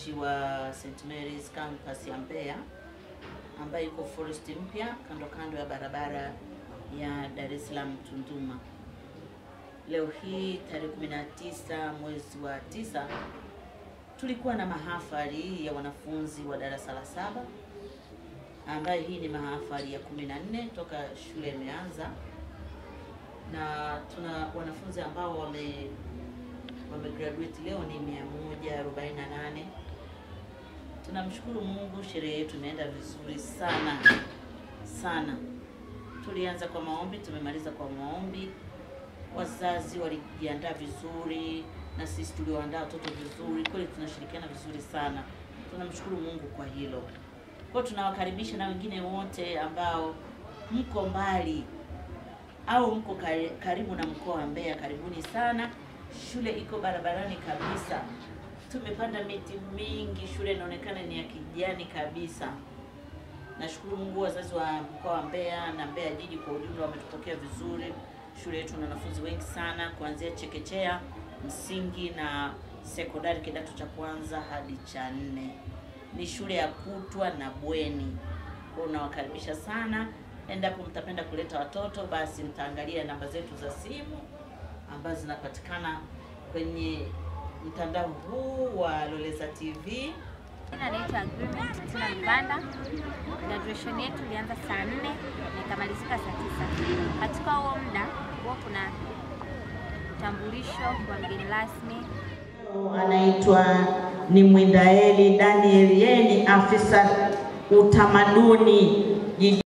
mtumishi wa St Mary's campus ya Mbeya ambaye iko Forest Mpya kando kando ya barabara ya Dar es Salaam Tunduma. Leo hii tarehe 19 mwezi wa tisa tulikuwa na mahafali ya wanafunzi wa darasa la saba ambayo hii ni mahafali ya 14 toka shule imeanza, na tuna wanafunzi ambao wame wame graduate leo ni 148. Tunamshukuru Mungu, sherehe yetu imeenda vizuri sana sana. Tulianza kwa maombi, tumemaliza kwa maombi. Wazazi walijiandaa vizuri na sisi tulioandaa watoto vizuri, kweli tunashirikiana vizuri sana. Tunamshukuru Mungu kwa hilo. Kwa hiyo tunawakaribisha na wengine wote ambao mko mbali au mko kari- karibu na mkoa wa Mbeya, karibuni sana. Shule iko barabarani kabisa, tumepanda miti mingi, shule inaonekana ni ya kijani kabisa. Nashukuru Mungu, wazazi wa mkoa wa Mbeya na Mbeya jiji kwa ujumla wametupokea vizuri. Shule yetu na wanafunzi wengi sana kuanzia chekechea, msingi na sekondari, kidato cha kwanza hadi cha nne. Ni shule ya kutwa na bweni. Kwa hiyo nawakaribisha sana. Endapo mtapenda kuleta watoto, basi mtaangalia namba zetu za simu ambazo zinapatikana kwenye mtandao huu wa Loleza TV. Jina naitwa Agreement Tina Mbanda. Graduation yetu ilianza saa nne na ikamalizika saa tisa. Katika huo muda huwa kuna utambulisho wa mgeni rasmi Anaitwa ni Mwindaeli Daniel, yeye ni afisa utamaduni jiji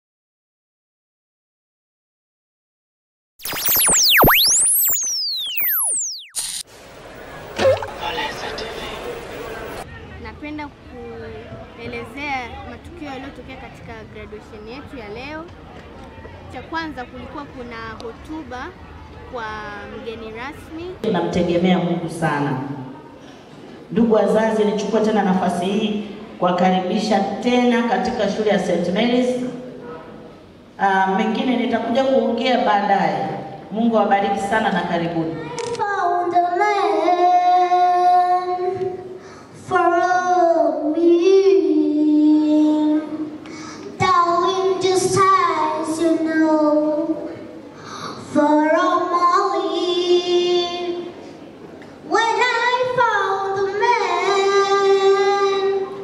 Napenda kuelezea matukio yaliyotokea katika graduation yetu ya leo. Cha kwanza kulikuwa kuna hotuba kwa mgeni rasmi. tunamtegemea Mungu sana. Ndugu wazazi, nichukue tena nafasi hii kuwakaribisha tena katika shule ya St Mary's. Uh, mengine nitakuja kuongea baadaye. Mungu awabariki sana na karibuni. found a man follow me darling just as you know follow Molly when I found a man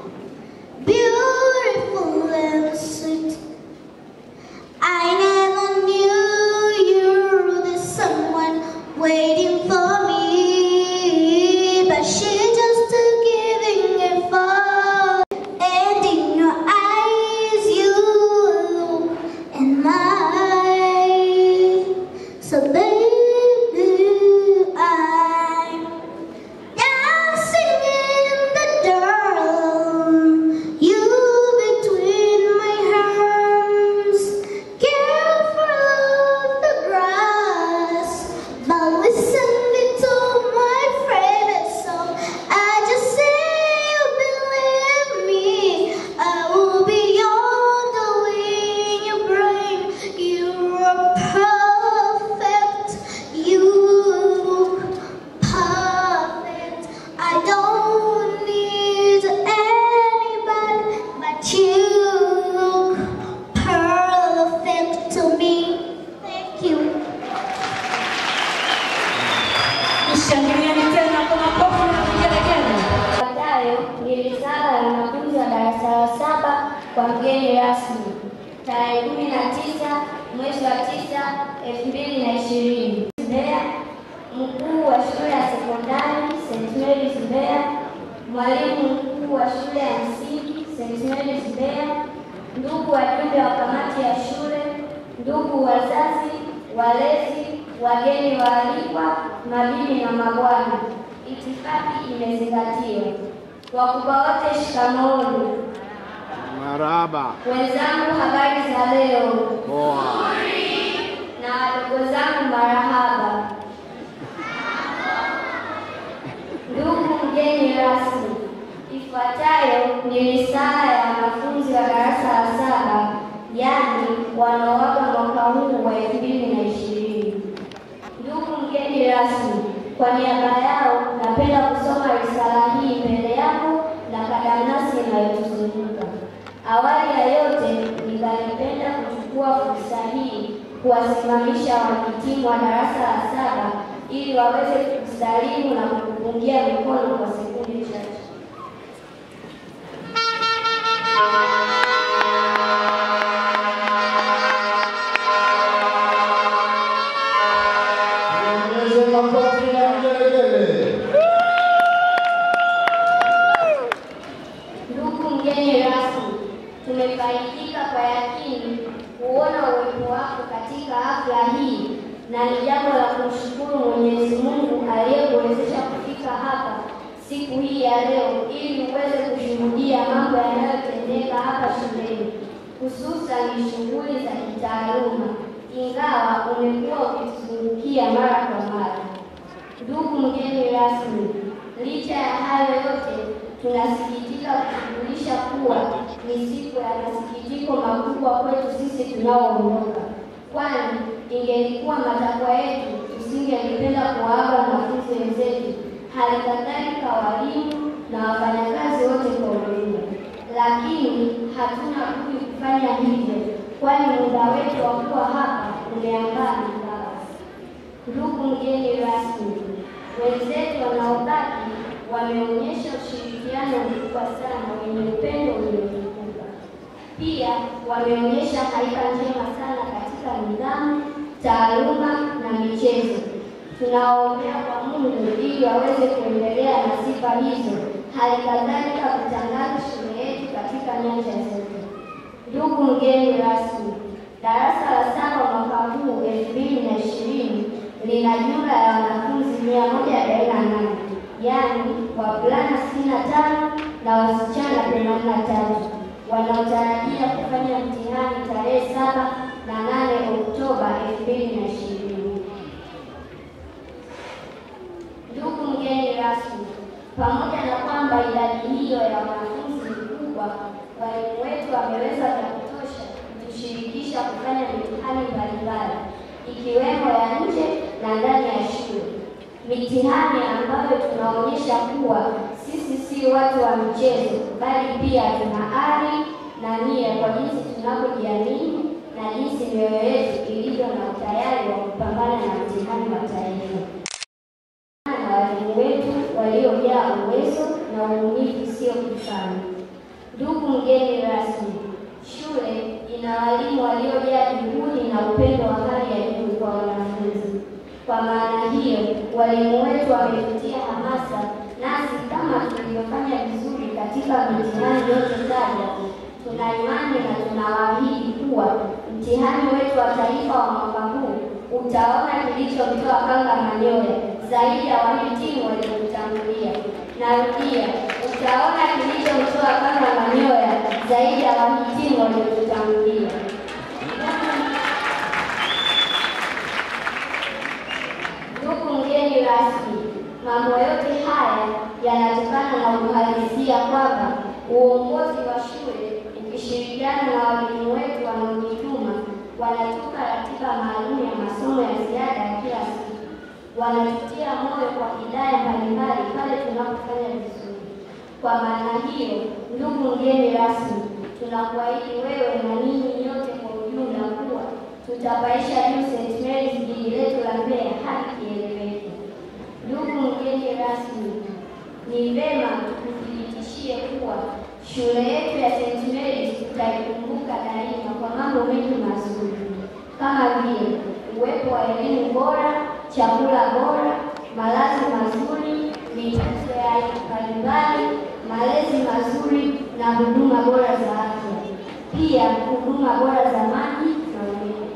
beautiful and sweet I never knew you were the someone waiting for me, but she just giving a fall. And in your eyes, you look and mine. So baby, I'm dancing in the dark. You between my arms, careful of the grass. But listen to my favorite song. I just say you believe me. I will be on the wing you bring. You're perfect. You look perfect. I don't need anybody but you look perfect to me. Thank you. Shangilieni tena kwa makofi na vigelegele. Ifuatayo ni risala ya wanafunzi wa darasa la saba kwa mgeni rasmi tarehe kumi na tisa mwezi wa tisa elfu mbili na ishirini Mbeya, mkuu wa shule ya sekondari St Mary's Mbeya, mwalimu mkuu wa shule ya msingi St Mary's Mbeya, ndugu wajumbe wa kamati ya shule, ndugu wazazi, walezi, wageni waalikwa, mabibi na mabwana, itifaki imezingatiwa. Wakubwa wote shikamooni. Maraba. Wenzangu, habari za leo, Poa. na wadogo zangu, marahaba. Ndugu mgeni rasmi, ifuatayo ni risala ya wanafunzi wa darasa la saba, yaani wanaoaga mwaka huu wa elfu mbili na ishirini. Ndugu mgeni rasmi, kwa niaba yao napenda kusoma risala hii mbele yako na Awali ya yote, ningalipenda kuchukua fursa hii kuwasimamisha wahitimu wa darasa la saba ili waweze kusalimu na kupungia mikono kwa sekunde chache. Ongeze makofi na vigelegele. Ndugu mgeni rasmi, tumefaidika kwa yakini kuona uwepo wako katika hafla hii na ni jambo la kumshukuru Mwenyezi Mungu aliyekuwezesha kufika hapa siku hii ya leo ili uweze kushuhudia mambo yanayotendeka hapa shuleni, hususan shughuli za kitaaluma, ingawa umekuwa ukituzungukia mara kwa mara. Ndugu mgeni rasmi, licha ya hayo yote, tunasikitika kukujulisha kuwa ni siku ya masikitiko makubwa kwetu sisi tunaoondoka, kwani ingelikuwa matakwa yetu tusingelipenda kuwaaga wanafunzi wenzetu, hali kadhalika walimu na wafanyakazi wote kwa ujumla, lakini hatuna budi kufanya hivyo, kwani muda wetu wa kuwa hapa umeambaa mipaka. Ndugu mgeni rasmi, wenzetu wanaobaki wameonyesha ushirikiano mkubwa sana wenye upendo uliotukuka. Pia wameonyesha haiba njema sana katika nidhamu, taaluma na michezo. Tunawaombea kwa Mungu ili waweze kuendelea na sifa hizo, hali kadhalika kutangaza shule yetu katika nyanja zote. Ndugu mgeni rasmi, darasa la saba mwaka huu elfu mbili na ishirini lina jumla ya wanafunzi mia moja arobaini na nane yaani wavulana sitini na tano na wasichana themanini na tatu wanaotarajia kufanya mtihani tarehe saba na nane Oktoba elfu mbili na ishirini. Ndugu mgeni rasmi, pamoja na kwamba idadi hiyo ya wanafunzi ni kubwa, walimu wetu wameweza vya kutosha kutushirikisha kufanya mitihani mbalimbali ikiwemo ya nje na ndani ya shule, mitihani ambayo tunaonyesha kuwa sisi si watu wa michezo, bali pia tuna ari na nia kwa jinsi tunavyojiamini na jinsi mioyo yetu ilivyo na utayari wa kupambana na mtihani wa taifa na walimu wetu waliojaa uwezo na ubunifu usio kifani. Ndugu mgeni rasmi, shule ina walimu waliojaa juhudi na upendo wa hali ya juu kwa wanafunzi. Kwa maana hiyo, walimu wetu wametutia hamasa, nasi kama tulivyofanya vizuri katika mitihani yote saba, tuna imani na tunawaahidi kuwa mtihani wetu wa taifa wa mwaka huu utaona kilichomtoa kanga manyoya zaidi ya wahitimu waliotangulia. Narudia, utaona kilichomtoa kanga manyoya zaidi ya wahitimu waliotutangulia. Ndugu mgeni rasmi, mambo yote haya yanatokana na uhalisia kwamba uongozi wa shule ukishirikiana na walimu wetu wanaojituma wanatupa ratiba maalum ya masomo ya ziada ya kila siku, wanatutia moyo kwa hidaya mbalimbali pale tunapofanya vizuri. Kwa maana hiyo, ndugu mgeni rasmi, tunakuahidi wewe na ninyi nyote kwa ujumla kuwa tutapaisha juu St. Mary's jiji letu la Mbeya hadi kieleweke. Ndugu mgeni rasmi, ni vema tukuthibitishie kuwa shule yetu ya St. Mary's tutaikumbuka daima kwa mambo mengi mazuri kama vile uwepo wa elimu bora, chakula bora, malazi mazuri, michezo ya aina mbalimbali, malezi mazuri na huduma bora za afya, pia huduma bora za maji na umeme.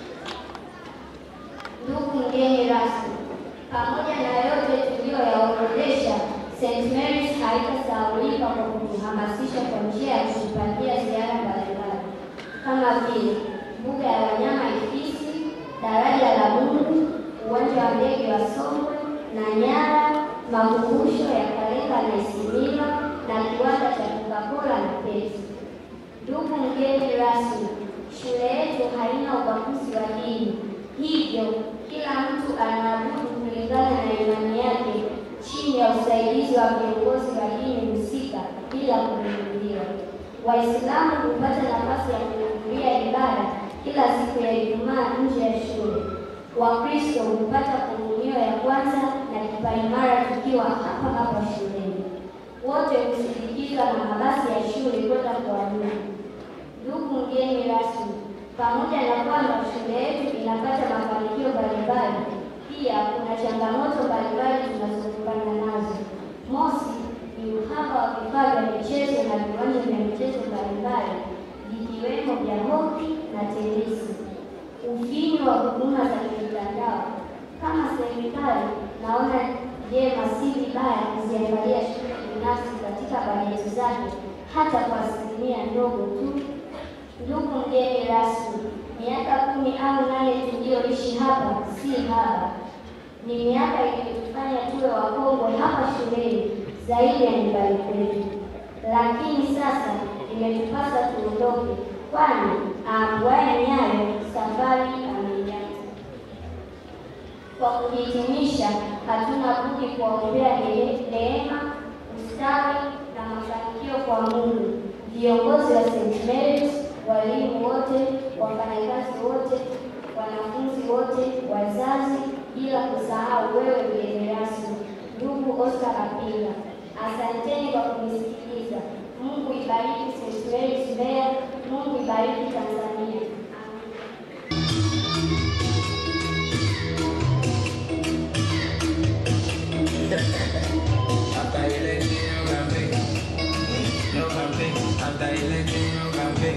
Ndugu mgeni rasmi, pamoja na yote tuliyoyaorodhesha, St. Mary's haitasahaulika kwa kutuhamasisha kwa njia ya kutupatia ziara mbalimbali kama vile mbuga ya wanyama Ifisi, daraja la Mungu, uwanja wa ndege wa Songwe na Nyara, makumbusho ya Kalenga na Isimila na kiwanda cha Coca-Cola na Pepsi. Ndugu mgeni rasmi, shule yetu haina ubaguzi wa dini, hivyo kila mtu anaabudu kulingana na imani yake chini ya usaidizi wa viongozi wa dini husika bila kuingiliwa. Waislamu hupata nafasi ya kuhudhuria ibada kila siku ya Ijumaa nje ya shule. Wakristo hupata komunio ya kwanza na kipaimara tukiwa hapa hapa shuleni. Wote husindikizwa na mabasi ya shule kwenda kuabudu. Ndugu mgeni rasmi, pamoja na kwamba shule yetu inapata mafanikio mbalimbali, pia kuna changamoto mbalimbali tunazokumbana nazo. Mosi ni uhaba wa vifaa vya michezo na viwanja vya michezo mbalimbali vikiwemo vya hoki na tenisi. Ufinyu wa huduma za kimtandao. Kama serikali, naona jema si vibaya kuziangalia shule binafsi katika bajeti zake hata kwa asilimia ndogo tu. Ndugu mgeni rasmi, miaka kumi au nane tuliyoishi hapa si haba, ni miaka iliyotufanya tuwe wakongwe hapa shuleni zaidi ya nyumbani kwetu, lakini sasa imetupasa tuondoke, kwani aambuaye nyayo safari ameianza. Kwa kuhitimisha, hatuna budi kuwaombea ne- neema, ustawi na mafanikio kwa Mungu, viongozi wa St. Mary's, walimu wote, wafanyakazi wote, wanafunzi wote, wazazi, bila kusahau wewe mgeni rasmi, ndugu Oscar Kapinga. Asanteni kwa kunisikiliza. Mungu ibariki St. Mary's Mbeya, Mungu ibariki Tanzania. Amen. Hasta elección no café, no café, hasta elección no café.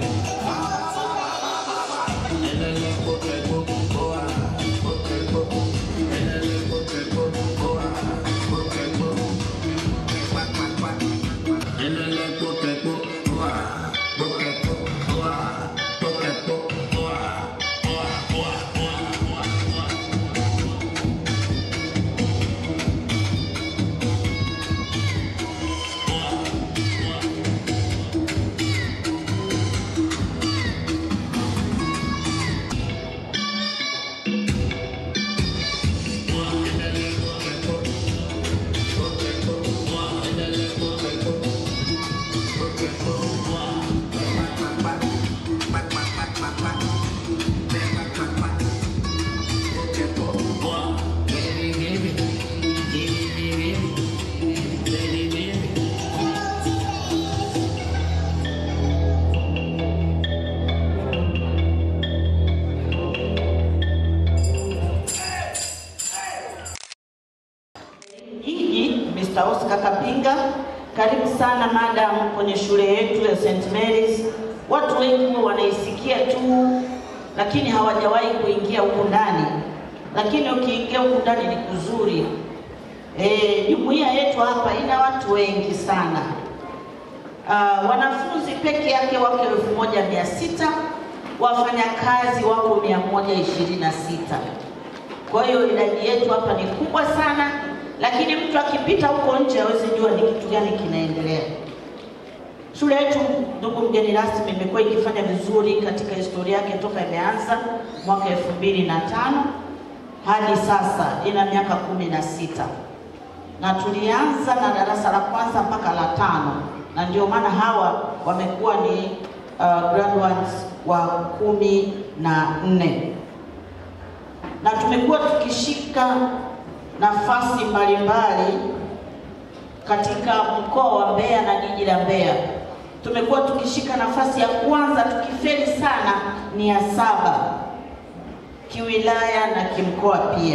En el potre poco, boa, potre poco, en el potre poco, boa, potre poco. Cuac, cuac, cuac. En el potre poco, boa, potre poco, boa, potre poco, boa, boa, boa, boa, boa, boa. Hiji Mr. Oscar Kapinga, karibu sana madam kwenye shule yetu ya St. Mary's. Watu wengi huwa wanaisikia tu, lakini hawajawahi kuingia huku ndani, lakini ukiingia huku ndani ni kuzuri. Eh, jumuiya yetu hapa ina watu wengi sana. Uh, wanafunzi peke yake wako elfu moja mia sita wafanyakazi wako mia moja ishirini na sita kwa hiyo idadi yetu hapa ni kubwa sana, lakini mtu akipita huko nje hawezi jua ni kitu gani kinaendelea. Shule yetu, ndugu mgeni rasmi, imekuwa ikifanya vizuri katika historia yake toka imeanza mwaka elfu mbili na tano hadi sasa ina miaka kumi na sita na tulianza na darasa la kwanza mpaka la tano, na ndio maana hawa wamekuwa ni uh, graduates wa kumi na nne na tumekuwa tukishika nafasi mbalimbali katika mkoa wa Mbeya na jiji la Mbeya. Tumekuwa tukishika nafasi ya kwanza, tukifeli sana ni ya saba kiwilaya na kimkoa pia.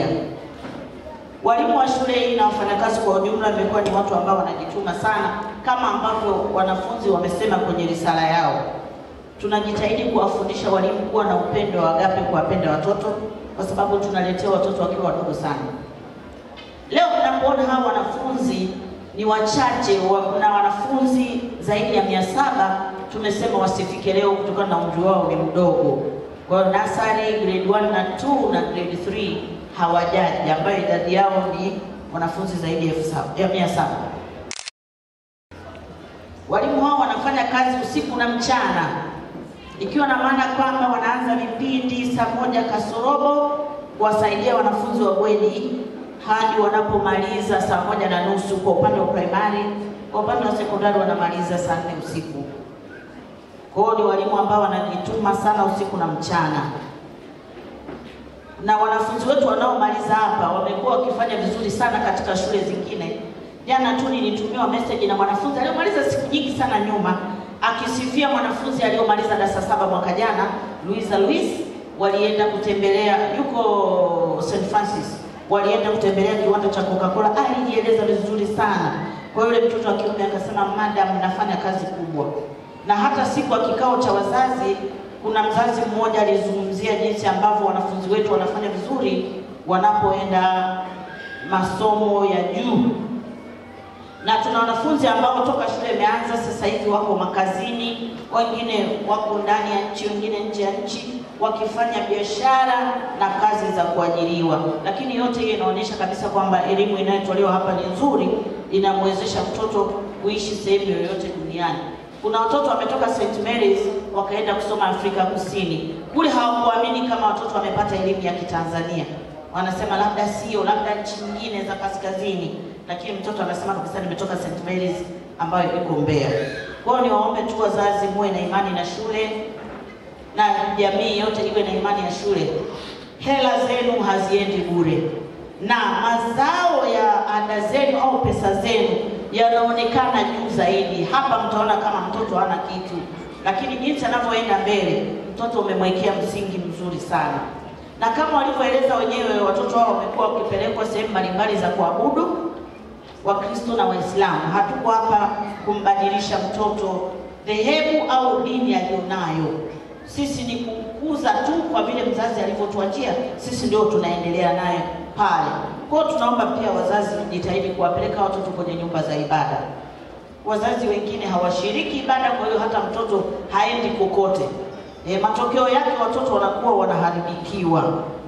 Walimu wa shule hii na wafanyakazi kwa ujumla wamekuwa ni watu ambao wanajituma sana, kama ambavyo wanafunzi wamesema kwenye risala yao. Tunajitahidi kuwafundisha walimu kuwa na upendo wa agape, kuwapenda watoto, kwa sababu tunaletea watoto wakiwa wadogo sana. Leo tunapoona hawa wanafunzi ni wachache wa, na wanafunzi zaidi ya mia saba tumesema wasifike leo kutokana na umri wao ni mdogo. Kwa hiyo nasari grade 1 na 2 na grade 3 hawajaji, ambayo idadi yao ni wanafunzi zaidi ya elfu saba ya mia saba. Walimu hao wanafanya kazi usiku na mchana, ikiwa na maana kwamba wanaanza vipindi saa moja kasorobo kuwasaidia wanafunzi wa bweni hadi wanapomaliza saa moja na nusu kwa upande wa primary. Kwa upande wa sekondari wanamaliza saa nne usiku. Kwa hiyo ni walimu ambao wanajituma sana usiku na mchana, na wanafunzi wetu wanaomaliza hapa wamekuwa wakifanya vizuri sana katika shule zingine. Jana tu nilitumiwa message na mwanafunzi aliyomaliza siku nyingi sana nyuma, akisifia mwanafunzi aliyomaliza darasa saba mwaka jana, Luisa Luis, walienda kutembelea, yuko St Francis, walienda kutembelea kiwanda cha Coca-Cola. Alijieleza vizuri sana. Kwa hiyo yule mtoto wa kiume akasema, madam, nafanya kazi kubwa. Na hata siku ya kikao cha wazazi, kuna mzazi mmoja alizungumzia jinsi ambavyo wanafunzi wetu wanafanya vizuri wanapoenda masomo ya juu na tuna wanafunzi ambao toka shule imeanza sasa hivi wako makazini, wengine wako ndani ya nchi, wengine nje ya nchi, wakifanya biashara na kazi za kuajiriwa. Lakini yote hiyo inaonyesha kabisa kwamba elimu inayotolewa hapa ni nzuri, inamwezesha mtoto kuishi sehemu yoyote duniani. Kuna watoto wametoka St Mary's wakaenda kusoma Afrika Kusini, kule hawakuamini kama watoto wamepata elimu ya Kitanzania wanasema labda sio, labda nchi nyingine za kaskazini, lakini mtoto anasema kabisa nimetoka St Mary's ambayo iko Mbeya. Kwa hiyo niwaombe tu wazazi, muwe na imani na shule na jamii yote iwe na imani ya shule. Hela zenu haziendi bure, na mazao ya ada zenu au pesa zenu yanaonekana juu zaidi. Hapa mtaona kama mtoto hana kitu, lakini jinsi anavyoenda mbele, mtoto umemwekea msingi mzuri sana na kama walivyoeleza wenyewe, watoto hao wamekuwa wakipelekwa sehemu mbalimbali za kuabudu, Wakristo na Waislamu. Hatuko hapa kumbadilisha mtoto dhehebu au dini aliyonayo. Sisi ni kumkuza tu kwa vile mzazi alivyotuachia, sisi ndio tunaendelea naye pale. Kwa hiyo tunaomba pia wazazi jitahidi kuwapeleka watoto kwenye nyumba za ibada. Wazazi wengine hawashiriki ibada, kwa hiyo hata mtoto haendi kokote. E, matokeo yake watoto wanakuwa wanaharibikiwa,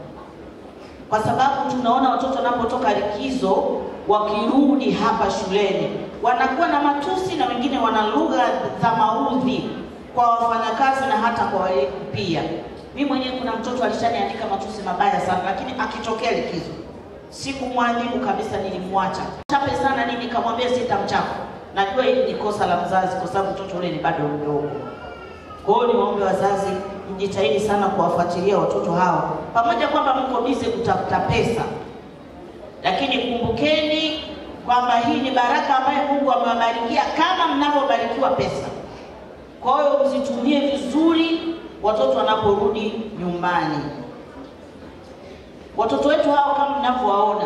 kwa sababu tunaona watoto wanapotoka likizo wakirudi hapa shuleni wanakuwa na matusi na wengine wana lugha za maudhi kwa wafanyakazi na hata kwa walimu pia. Mimi mwenyewe kuna mtoto alishaniandika matusi mabaya sana, lakini akitokea likizo sikumwadhibu kabisa, nilimwacha chape sana nini, nikamwambia sitamchapa. Najua hili ni kosa la mzazi, kwa sababu mtoto ule ni bado mdogo. Kwa hiyo niwaombe wazazi mjitahidi sana kuwafuatilia watoto hao, pamoja kwamba mko bize kutafuta pesa, lakini kumbukeni kwamba hii ni baraka ambayo Mungu amewabarikia kama mnavyobarikiwa pesa. Kwa hiyo mzitumie vizuri watoto wanaporudi nyumbani. Watoto wetu hao kama mnavyowaona,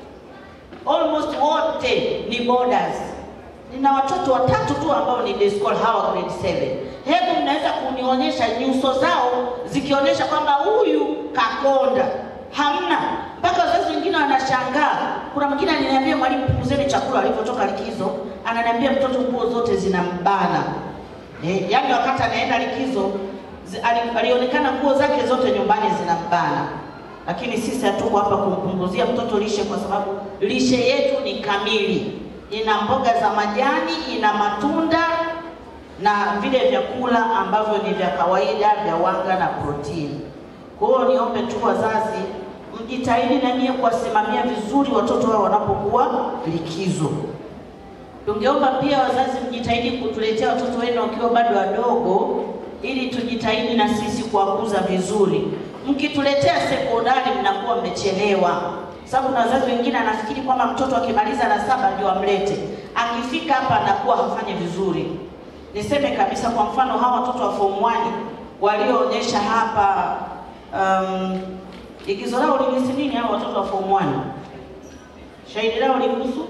almost wote ni boarders. Nina watoto watatu tu ambao ni day school, hawa grade 7. Hebu mnaweza kunionyesha nyuso zao zikionyesha kwamba huyu kakonda? Hamna. Mpaka wazazi wengine wanashangaa. Kuna mwingine aliniambia, mwalimu, punguzeni chakula alipotoka likizo. Ananiambia mtoto nguo zote zinambana. Eh, yaani wakati anaenda likizo zi- ali- alionekana nguo zake zote nyumbani zinambana. Lakini sisi hatuko hapa kumpunguzia mtoto lishe, kwa sababu lishe yetu ni kamili. Ina mboga za majani, ina matunda na vile vyakula ambavyo ni vya kawaida vya wanga na protini. Kwa hiyo niombe tu wazazi mjitahidi na nyie kuwasimamia vizuri watoto wao wanapokuwa likizo. Tungeomba pia wazazi mjitahidi kutuletea watoto wenu wakiwa bado wadogo, ili tujitahidi na sisi kuwakuza vizuri. Mkituletea sekondari, mnakuwa mmechelewa, sababu na wazazi wengine anafikiri kwamba mtoto akimaliza la saba ndio amlete, akifika hapa anakuwa hafanyi vizuri. Niseme kabisa, kwa mfano hawa watoto wa form 1 walioonyesha hapa um, igizo lao lilisi nini? Hawa watoto wa form 1 shahidi lao lihusu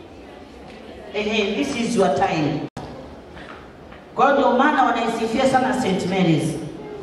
ehe, this is your time. Kwa hiyo ndio maana wanaisifia sana St Mary's.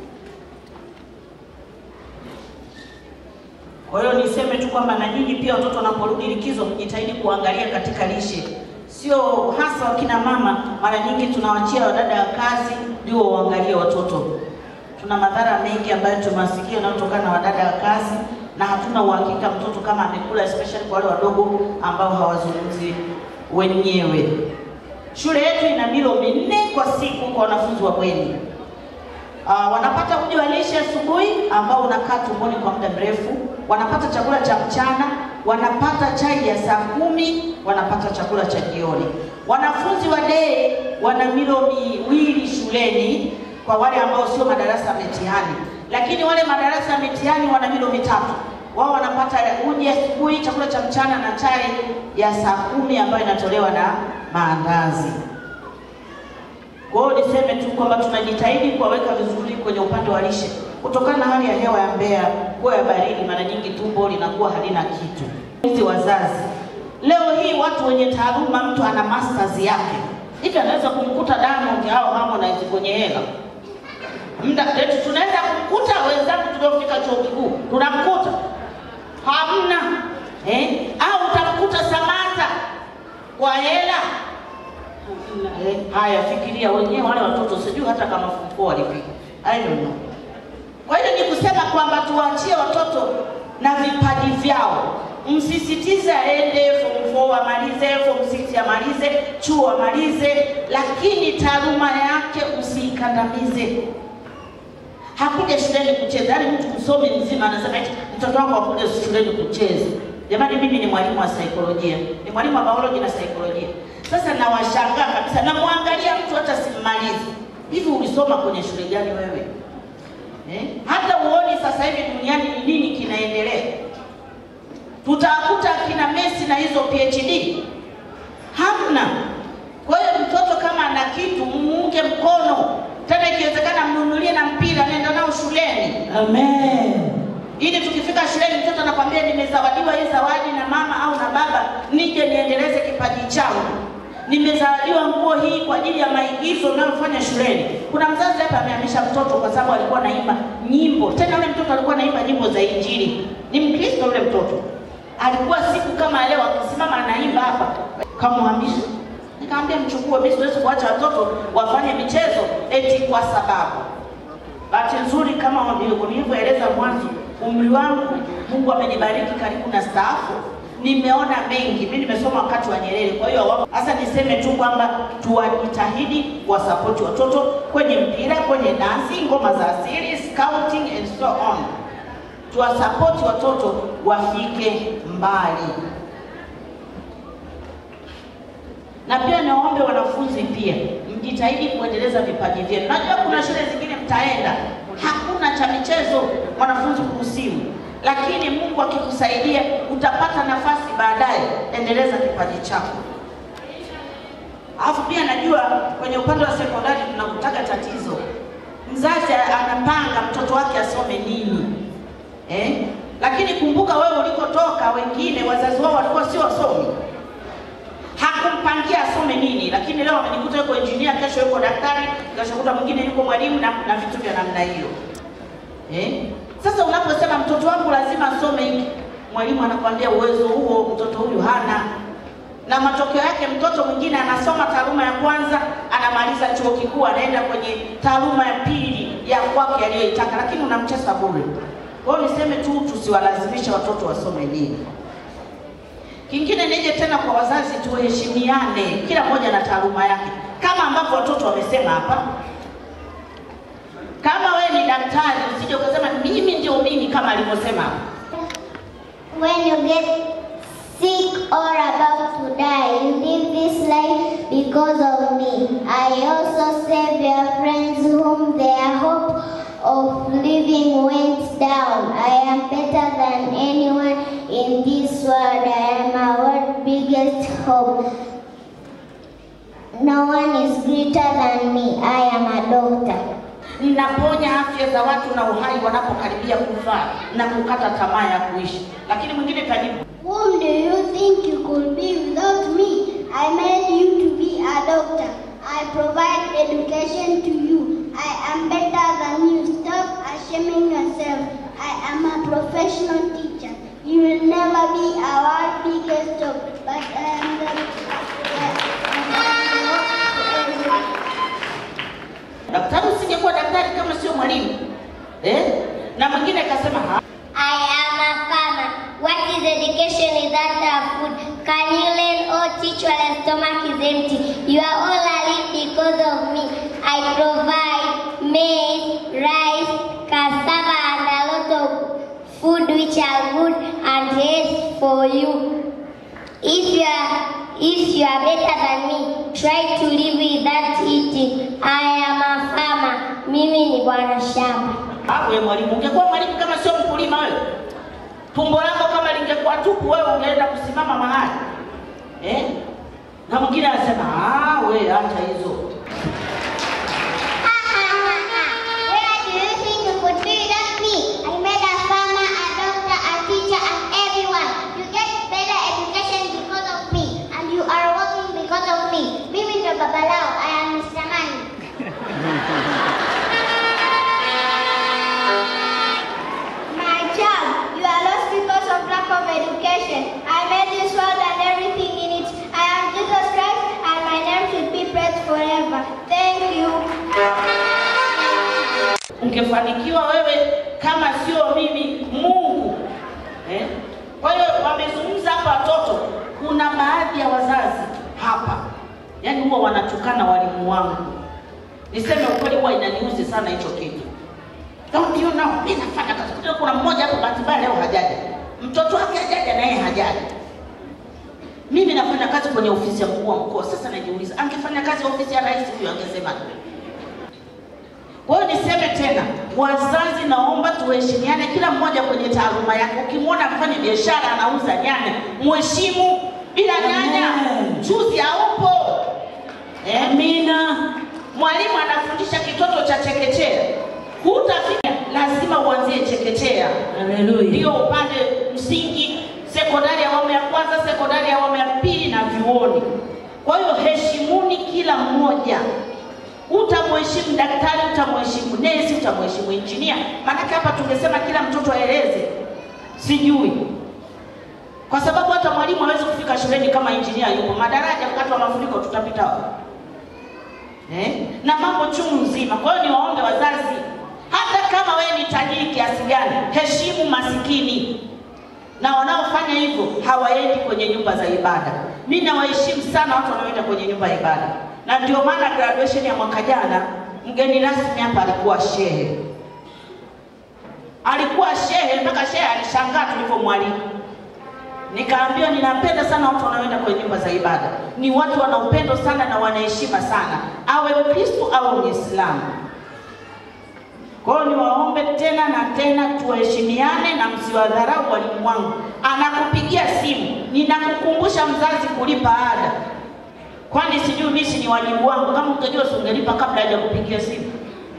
Kwa hiyo niseme tu kwamba na nyinyi pia watoto wanaporudi likizo, mjitahidi kuangalia katika lishe, sio hasa wakina mama. Mara nyingi tunawachia wadada wa kazi ndio waangalie watoto. Tuna madhara mengi ambayo tumasikia yanayotokana na wadada wa kazi, na hatuna uhakika mtoto kama amekula, especially kwa wale wadogo ambao hawazungumzi wenyewe. Shule yetu ina milo minne kwa siku kwa wanafunzi wa bweni. Uh, wanapata uji wa lishe asubuhi ambao unakaa tumboni kwa muda mrefu, wanapata chakula cha mchana, wanapata chai ya saa kumi, wanapata chakula cha jioni. Wanafunzi wa day wana milo miwili shuleni, kwa wale ambao sio madarasa ya mitihani, lakini wale madarasa ya mitihani wana milo mitatu. Wao wanapata uji asubuhi, chakula cha mchana na chai ya saa kumi ambayo inatolewa na maandazi. Kwa hiyo niseme tu kwamba tunajitahidi kuwaweka vizuri kwenye upande wa lishe, kutokana na hali ya hewa ya Mbeya kuwa ya baridi, mara nyingi tumbo linakuwa halina kitu. Hizi wazazi leo hii, watu wenye taaluma, mtu ana masters yake hivi, anaweza kumkuta Diamond au Harmonize kwenye hela muda eti tunaweza kumkuta wenzangu tuliofika chuo kikuu tunamkuta hamna eh? au utamkuta Samata kwa hela Eh, haya fikiria wenyewe wale watoto sijui hata kama form four walifika I don't know. Kwa hiyo ni kusema kwamba tuwaachie watoto na vipaji vyao, msisitize aende form four amalize, form six amalize, chuo amalize, lakini taaluma yake usiikandamize. Hakuja shuleni kucheza, yaani mtu msomi mzima anasema eti mtoto wangu hakuja shuleni kucheza. Jamani, mimi ni mwalimu wa saikolojia, ni mwalimu wa biology na saikolojia. Sasa nawashangaa kabisa, namwangalia mtu hata simmalizi. Hivi ulisoma kwenye shule gani wewe eh? Hata uoni sasa hivi duniani ni nini kinaendelea. Tutakuta kina Messi na hizo PhD hamna. Kwa hiyo mtoto kama ana kitu muunge mkono, tena ikiwezekana mnunulie na mpira, nenda nao shuleni. Amen ili tukifika shuleni mtoto anakwambia nimezawadiwa hii zawadi na mama au na baba, nije niendeleze kipaji changu. Nimezawadiwa nguo hii kwa ajili ya maigizo ninayofanya shuleni. Kuna mzazi hapa amehamisha mtoto kwa sababu alikuwa anaimba nyimbo, tena yule mtoto alikuwa anaimba nyimbo za Injili. Ni Mkristo yule mtoto, alikuwa siku kama leo akisimama anaimba hapa, kamhamisha. Nikamwambia mchukue, mimi siwezi kuacha watoto wafanye michezo eti kwa sababu Bahati nzuri kama nilivyoeleza mwanzo, umri wangu Mungu amenibariki karibu na staafu, nimeona mengi. Mimi nimesoma wakati wa Nyerere, kwa hiyo sasa niseme tu kwamba tuwajitahidi kuwasapoti watoto kwenye mpira, kwenye dansi, ngoma za asili, scouting and so on. Tuwasapoti watoto wafike mbali, na pia niwaombe wanafunzi pia mjitahidi kuendeleza vipaji vyenu. Najua kuna shule zingine mtaenda hakuna cha michezo mwanafunzi kuruhusiwa, lakini Mungu akikusaidia utapata nafasi baadaye, endeleza kipaji chako. Alafu pia najua kwenye upande wa sekondari tunakutaka tatizo, mzazi anapanga mtoto wake asome nini eh? Lakini kumbuka wewe ulikotoka, wengine wazazi wao walikuwa sio wasomi hakumpangia asome nini, lakini leo amejikuta yuko engineer, kesho yuko daktari, kesho kuta mwingine yuko mwalimu na, na vitu vya namna hiyo eh? Sasa unaposema mtoto wangu lazima asome hiki, mwalimu anakwambia uwezo huo mtoto huyu hana, na matokeo yake mtoto mwingine anasoma taaluma ya kwanza, anamaliza chuo kikuu, anaenda kwenye taaluma ya pili ya kwake aliyoitaka, lakini unamcheza bure. Kwa hiyo niseme tu tusiwalazimishe watoto wasome nini. Kingine nije tena kwa wazazi, tuheshimiane, kila mmoja na taaluma yake, kama ambavyo watoto wamesema hapa. Kama wewe ni daktari, usije ukasema mimi ndio mimi, kama alivyosema hapa. When you get sick or about to die, you live this life because of me. I also save your friends whom their hope of living went down. I am better than anyone in this world. I am our biggest hope. No one is greater than me. I am a doctor. Mnaponya afya za watu na uhai wanapokaribia kufa na kukata tamaa ya kuishi. Lakini mwingine kajibu, Whom do you think you could be without me? I made you to be a doctor. I provide education to you. I am better than you. Stop shaming yourself. I am a professional teacher. You will never be our biggest job, but I am the daktari usingekuwa daktari kama sio mwalimu eh? Na mwingine akasema "Ha, I am a farmer. What is education without a food? Can you learn or teach while your stomach is empty? You are all alive because of me. I provide maize, rice, cassava, and a lot of food which are good and healthy for you. If you are if you are better than me, try to live without eating. I am a farmer. Mimi ni bwana shamba. Hapo wewe mwalimu, ungekuwa mwalimu kama sio mkulima wewe, tumbo lako kama lingekuwa tupu, wewe ungeenda kusimama mahali eh? Na mwingine anasema ah, wewe acha hizo. Where do you think you could be like me? I made a farmer, a doctor, a teacher, and everyone. You get better education because of me, and you are working because of me. Mimi ndo baba lao. I am Mr. Money. My child, you are lost because of lack of education. I made this world and everything in it. I am Jesus Christ, and my name should be praised forever. Thank you. Ungefanikiwa wewe kama sio mimi, Mungu eh? Kwa hiyo wamezungumza hapa watoto, kuna baadhi ya wazazi hapa, yaani huwa wanatukana walimu wangu. Niseme ukweli, huwa inaniuzi sana hicho kitu. Don't you know, mimi nafanya kazi. Kuna- Kuna mmoja hapo bahati mbaya leo hajaja, mtoto wake hajaja na yeye hajaja. Mimi nafanya kazi kwenye ofisi ya mkuu wa mkoa. Sasa najiuliza, angefanya kazi ofisi ya rais huyo angesema kwa hiyo niseme tena, wazazi, naomba tuheshimiane, kila mmoja kwenye taaluma yake. Ukimwona mfanya biashara anauza nyanya, mheshimu. Bila nyanya mchuzi haupo. Amina. Mwalimu anafundisha kitoto cha chekechea, hutafika, lazima uanzie chekechea. Haleluya. Ndio upande msingi, sekondari ya awamu ya kwanza, sekondari ya awamu ya pili na vyuoni. Kwa hiyo heshimuni kila mmoja utamheshimu daktari, utamheshimu nesi, utamheshimu injinia. Maanake hapa tungesema kila mtoto aeleze, sijui, kwa sababu hata mwalimu hawezi kufika shuleni kama injinia yupo. Madaraja wakati wa mafuriko tutapita wapi? eh? na mambo chungu nzima. Kwa hiyo niwaombe wazazi, hata kama wewe ni tajiri kiasi gani, heshimu masikini na wanaofanya hivyo hawaendi kwenye nyumba za ibada. Mimi nawaheshimu sana watu wanaoenda kwenye nyumba ya ibada, na ndio maana graduation ya mwaka jana mgeni rasmi hapa alikuwa shehe, alikuwa shehe mpaka shehe alishangaa tulivyomwalika. Nikaambiwa ninapenda sana watu wanaoenda kwenye nyumba za ibada, ni watu wana upendo sana na wanaheshima sana, awe Mkristo au Muislamu. Kwa hiyo niwaombe tena na tena tuheshimiane na msiwadharau walimu wangu. Anakupigia simu, ninakukumbusha mzazi kulipa ada, kwani sijui mimi si ni wajibu wangu? Kama ungejua si ungelipa kabla hajakupigia simu.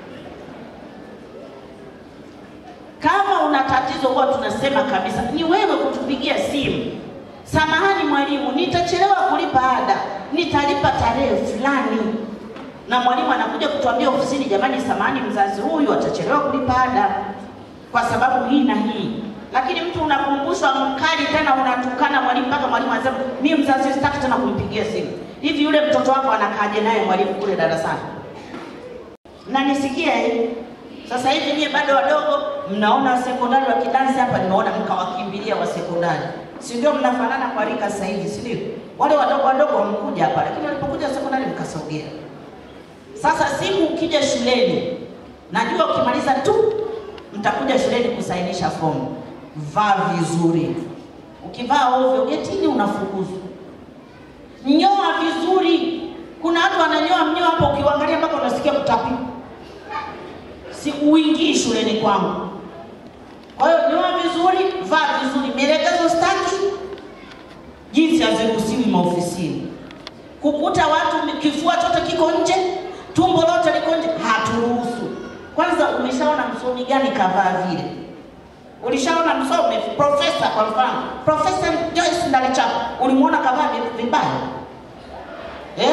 Kama una tatizo, huwa tunasema kabisa, ni wewe kutupigia simu. Samahani mwalimu, nitachelewa kulipa ada, nitalipa tarehe fulani na mwalimu anakuja kutuambia ofisini, jamani, samahani, mzazi huyu atachelewa kulipa ada kwa sababu hii na hii. Lakini mtu unakumbushwa mkali, tena unatukana mwalimu mpaka mwalimu anasema mimi mzazi sitaki tena kumpigia simu. Hivi yule mtoto wako anakaaje naye mwalimu kule darasani? Mnanisikia eh? Sasa hivi nyie bado wadogo, mnaona sekondari wa kidansi hapa, nimeona mkawakimbilia wa sekondari, si ndio? Mnafanana kwa rika sasa hivi, si ndio? Wale wadogo wadogo wamkuja hapa, lakini walipokuja sekondari mkasogea. Sasa siku ukija shuleni, najua ukimaliza tu mtakuja shuleni kusainisha fomu, vaa vizuri. Ukivaa ovyo getini unafukuzwa. Nyoa vizuri. Kuna watu wananyoa mnyoa hapo, ukiangalia mpaka unasikia kutapika. Si uingii shuleni kwangu. Kwa hiyo nyoa vizuri, vaa vizuri. Mielekezo staki, jinsi haziruhusiwi maofisini. Kukuta watu kifua chote kiko nje, tumbo lote liko nje, haturuhusu. Kwanza umeshaona msomi gani kavaa vile? Ulishaona msomi profesa, kwa mfano Profesa Joyce Ndalichapa, ulimwona kavaa vi- vibaya eh?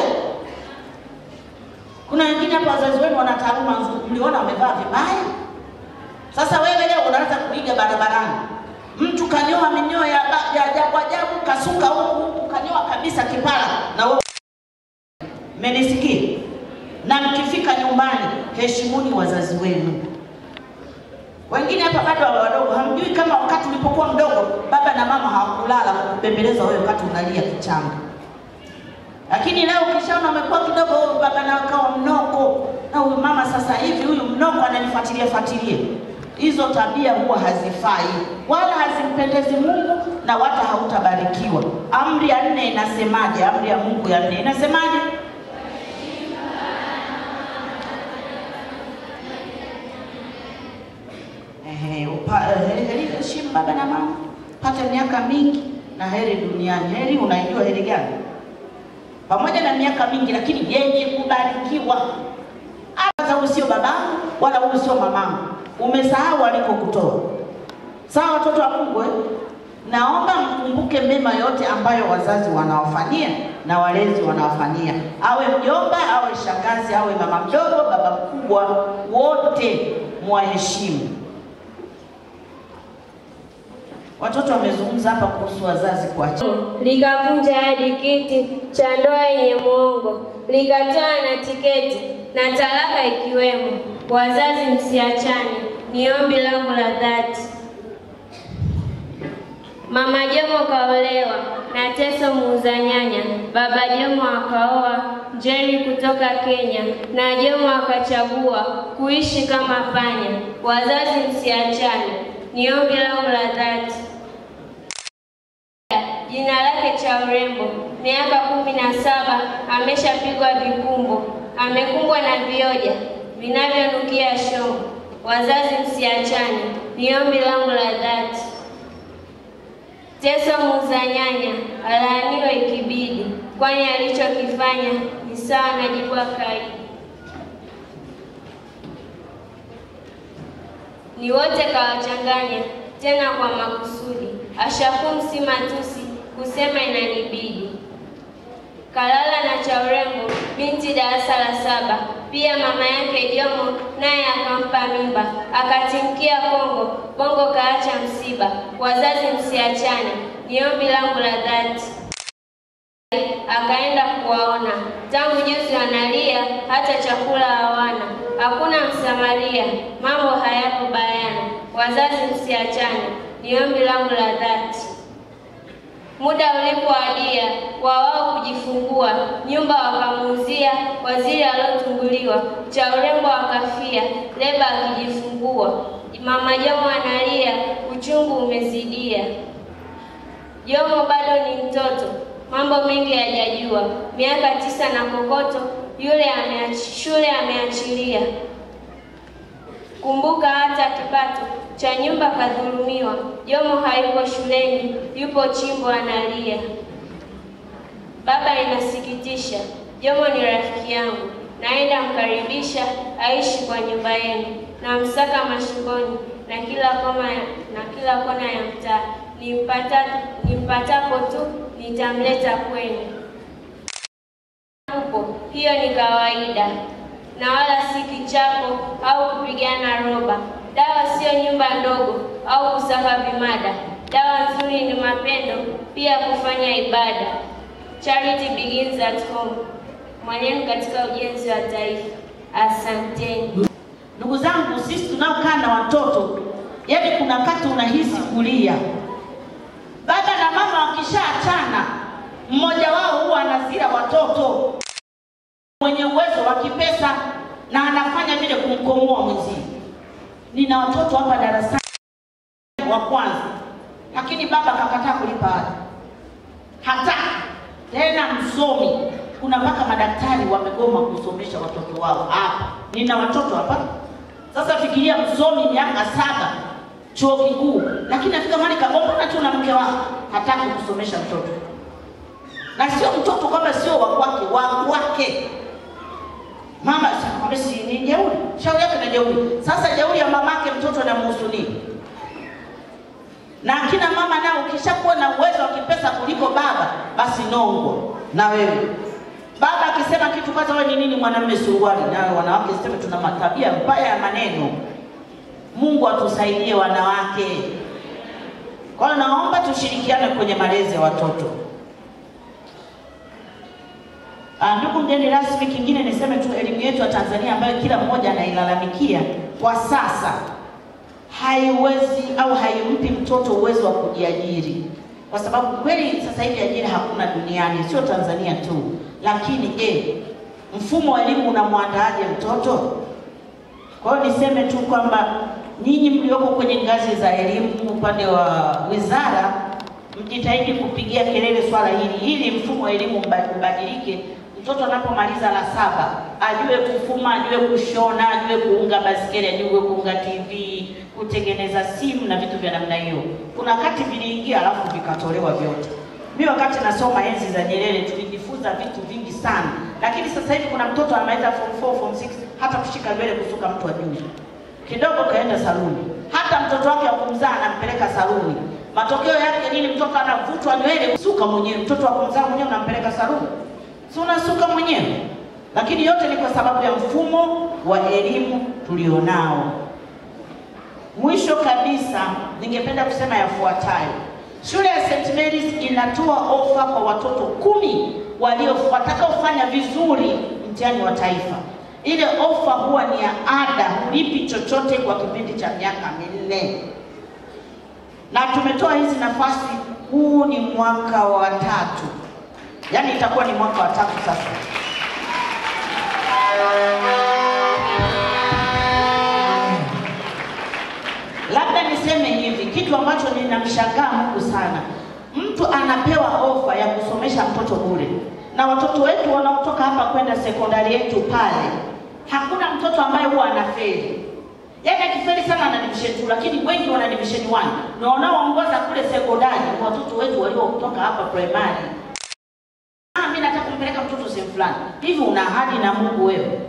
Kuna wengine hapa wazazi wenu wana taaluma nzuri, mliona wamevaa vibaya. Sasa wewe leo unaanza kuiga barabarani, mtu kanyoa minyoo ya ba- ya ajabu ajabu, kasuka huku huku, kanyoa kabisa kipara, na wewe Mmenisikia? Na mkifika nyumbani, heshimuni wazazi wenu. Wengine hapa bado wa wadogo, hamjui kama wakati ulipokuwa mdogo baba na mama hawakulala kukubembeleza wewe wakati unalia kichanga. Lakini leo ukishaona umekuwa kidogo, huyu baba na akawa mnoko, na huyu mama sasa hivi huyu mnoko ananifuatilia fuatilia. Hizo tabia huwa hazifai wala hazimpendezi Mungu na wala hautabarikiwa. Amri ya nne inasemaje? Amri ya Mungu ya nne inasemaje? pa, eh, heri heshimu baba na mama, pata miaka mingi na heri duniani. Heri unaijua heri gani? Pamoja na miaka mingi, lakini yenye kubarikiwa. Hata huyu sio babangu wala huyu sio mamangu, umesahau alikokutoa. Sawa, watoto wa Mungu eh? Naomba mkumbuke mema yote ambayo wazazi wanawafanyia na walezi wanawafanyia, awe mjomba, awe shangazi, awe mama mdogo, baba mkubwa, wote mwaheshimu. Watoto wamezungumza hapa kuhusu wazazi kuachana. likavunja hadi kiti cha ndoa yenye muongo, likatoa na tiketi na talaka ikiwemo. Wazazi msiachane, ni ombi langu la dhati. Mama Jomo kaolewa na Teso muuza nyanya. Baba Jomo akaoa Njeri kutoka Kenya na Jomo akachagua kuishi kama panya. Wazazi msiachane, ni ombi langu la dhati. Jina lake cha urembo, miaka kumi na saba, ameshapigwa vikumbo, amekumbwa na vioja vinavyonukia shongo. Wazazi msiachane, ni ombi langu la dhati. Teso muuza nyanya alaaniwe ikibidi, kwani alichokifanya ni sawa na jibwa kaidi. Ni wote kawachanganya tena kwa makusudi, ashakum si matusi kusema inanibidi. Kalala na cha urembo binti darasa la saba, pia mama yake Jomo naye akampa mimba, akatimkia Kongo, Bongo kaacha msiba. Wazazi msiachane, ni ombi langu la dhati. Akaenda kuwaona, tangu juzi wanalia, hata chakula hawana, hakuna msamaria, mambo hayapo bayana. Wazazi msiachane, ni ombi langu la dhati. Muda ulipowadia wa wao kujifungua, nyumba wakamuuzia waziri aliotunguliwa, cha urembo akafia, leba akijifungua. Mama Jomo analia, uchungu umezidia. Jomo bado ni mtoto, mambo mengi hajajua, miaka tisa na kokoto, yule ameach, shule ameachilia. Kumbuka hata kipato cha nyumba kadhulumiwa. Jomo hayupo shuleni, yupo chimbo analia. Baba, inasikitisha. Jomo ni rafiki yangu, naenda mkaribisha aishi kwa nyumba yenu, na msaka mashingoni na kila kona ya, na kila kona ya mtaa. Nimpata, nimpatapo tu nitamleta kwenu. Upo, hiyo ni kawaida na wala si kichapo au kupigana roba. Dawa sio nyumba ndogo au kusaka vimada. Dawa nzuri ni mapendo, pia kufanya ibada. Charity begins at home. Mwanenu katika ujenzi wa taifa. Asanteni. Ndugu zangu, sisi tunaokaa na watoto, yaani kuna wakati unahisi kulia. Baba na mama wakishaachana, mmoja wao huwa anazila watoto mwenye uwezo wa kipesa na anafanya vile kumkomoa mwenzie. Nina watoto hapa darasani wa kwanza, lakini baba kakataa kulipa ada, hataki tena. Msomi, kuna mpaka madaktari wamegoma kusomesha watoto wao hapa. Nina watoto hapa sasa. Fikiria msomi miaka saba chuo kikuu, lakini afika mahali kagombana tu na mke wako, hataki kusomesha mtoto, na sio mtoto kwamba sio wa kwake, wa kwake mama akamwambia si ni jeuri, shauri yake na jeuri. Sasa jeuri ya mamake mtoto anamhusu nini? Na akina mama nao, ukishakuwa na uwezo wa kipesa kuliko baba, basi nongwa na wewe. Baba akisema kitu kwanza, wewe ni nini mwanamume suruali? Nawe wanawake sema tuna matabia mbaya ya maneno. Mungu atusaidie wanawake. Kwa hiyo naomba tushirikiane kwenye malezi ya watoto. Ah, ndugu mgeni rasmi, kingine niseme tu elimu yetu ya Tanzania ambayo kila mmoja anailalamikia kwa sasa haiwezi au haimpi mtoto uwezo wa kujiajiri, kwa sababu kweli sasa hivi ajira hakuna duniani, sio Tanzania tu. Lakini je, mfumo wa elimu unamwandaaje mtoto? Kwa hiyo niseme tu kwamba nyinyi mlioko kwenye ngazi za elimu upande wa wizara, mjitahidi kupigia kelele swala hili ili mfumo wa elimu ubadilike mtoto anapomaliza la saba ajue kufuma, ajue kushona, ajue kuunga baskeli, ajue kuunga TV, kutengeneza simu na vitu vya namna hiyo. Kuna wakati viliingia alafu vikatolewa vyote. Mimi wakati nasoma enzi za Nyerere tulijifunza vitu vingi sana, lakini sasa hivi kuna mtoto anamaliza form 4, form 6 hata kushika nywele kusuka mtu ajui kidogo kaenda saluni, hata mtoto wake wa kumzaa anampeleka saluni. Matokeo yake nini? Mtoto anavutwa nywele kusuka mwenyewe. Mtoto wa kumzaa mwenyewe unampeleka saluni, si unasuka mwenyewe? Lakini yote ni kwa sababu ya mfumo wa elimu tulionao. Mwisho kabisa, ningependa kusema yafuatayo. Shule ya St. Mary's inatoa ofa kwa watoto kumi walio watakaofanya vizuri mtihani wa taifa. Ile ofa huwa ni ya ada, hulipi chochote kwa kipindi cha miaka minne, na tumetoa hizi nafasi. Huu ni mwaka wa tatu, yaani itakuwa ni mwaka wa tatu sasa. Labda niseme hivi, kitu ambacho ninamshangaa Mungu sana, mtu anapewa ofa ya kusomesha mtoto bure, na watoto wetu wanaotoka hapa kwenda sekondari yetu pale, hakuna mtoto ambaye huwa anafeli. Yaani akifeli sana ana division 2, lakini wengi wana division 1 na wanaoongoza kule sekondari ni watoto wetu waliotoka hapa primary. Ah, mimi nataka kumpeleka mtoto sehemu fulani. Hivi una ahadi na Mungu wewe?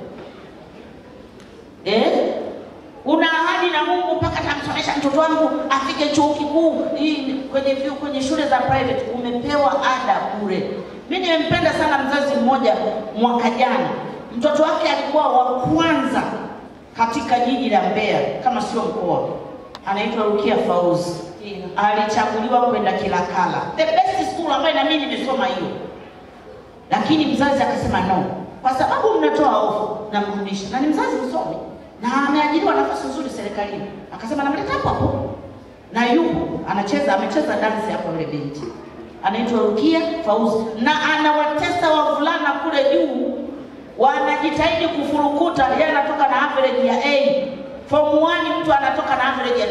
Eh? Una ahadi na Mungu mpaka tamsomesha mtoto wangu afike chuo kikuu hii kwenye vyuo kwenye shule za private umepewa ada bure. Mimi nimempenda sana mzazi mmoja mwaka jana. Mtoto wake alikuwa wa kwanza katika jiji la Mbeya kama sio mkoa. Anaitwa Rukia Fauzi. Alichaguliwa kwenda Kilakala. The best school ambayo na mimi nimesoma hiyo. Lakini mzazi akasema no. Kwa sababu mnatoa ofa namrudisha. Na ni mzazi msomi na ameajiriwa nafasi nzuri serikalini. Akasema namleta hapo hapo, na yupo anacheza, amecheza dansi hapo yule binti anaitwa Rukia Fauzi, na anawatesa wavulana kule juu, wanajitahidi kufurukuta. Yeye anatoka na average ya A. Form 1 mtu anatoka na average ya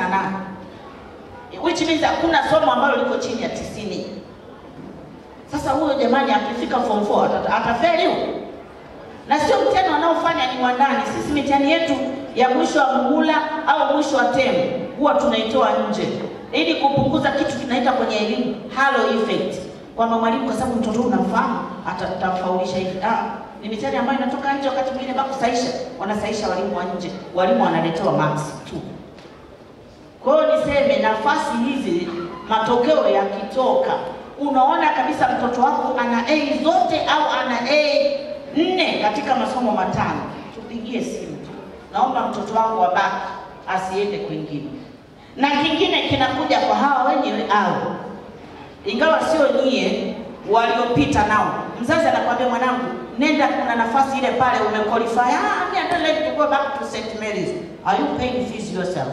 98 which means hakuna somo ambalo liko chini ya 90. Sasa huyo jamani, akifika form 4 atata- atafeli huyo na sio mtihani wanaofanya ni wa ndani. Sisi mitihani yetu ya mwisho wa muhula au mwisho wa temu huwa tunaitoa nje ili kupunguza kitu tunaita kwenye elimu halo effect, kwamba mwalimu kwa sababu mtoto unamfahamu atamfaulisha hivi. Ah, ni mitihani ambayo inatoka nje. Wakati mwingine bado kusaisha, wanasaisha walimu wa nje, walimu wanaletewa marks tu. Kwa hiyo niseme nafasi hizi, matokeo yakitoka, unaona kabisa mtoto wako ana A zote au ana A nne katika masomo matano, tupigie simu tu, naomba mtoto wangu abaki, asiende kwingine. Na kingine kinakuja kwa hawa wenyewe au ingawa sio nyie waliopita nao, mzazi anakwambia mwanangu, nenda, kuna nafasi ile pale umequalify. Ah, me I don't like to go back to St. Mary's. Are you paying fees yourself?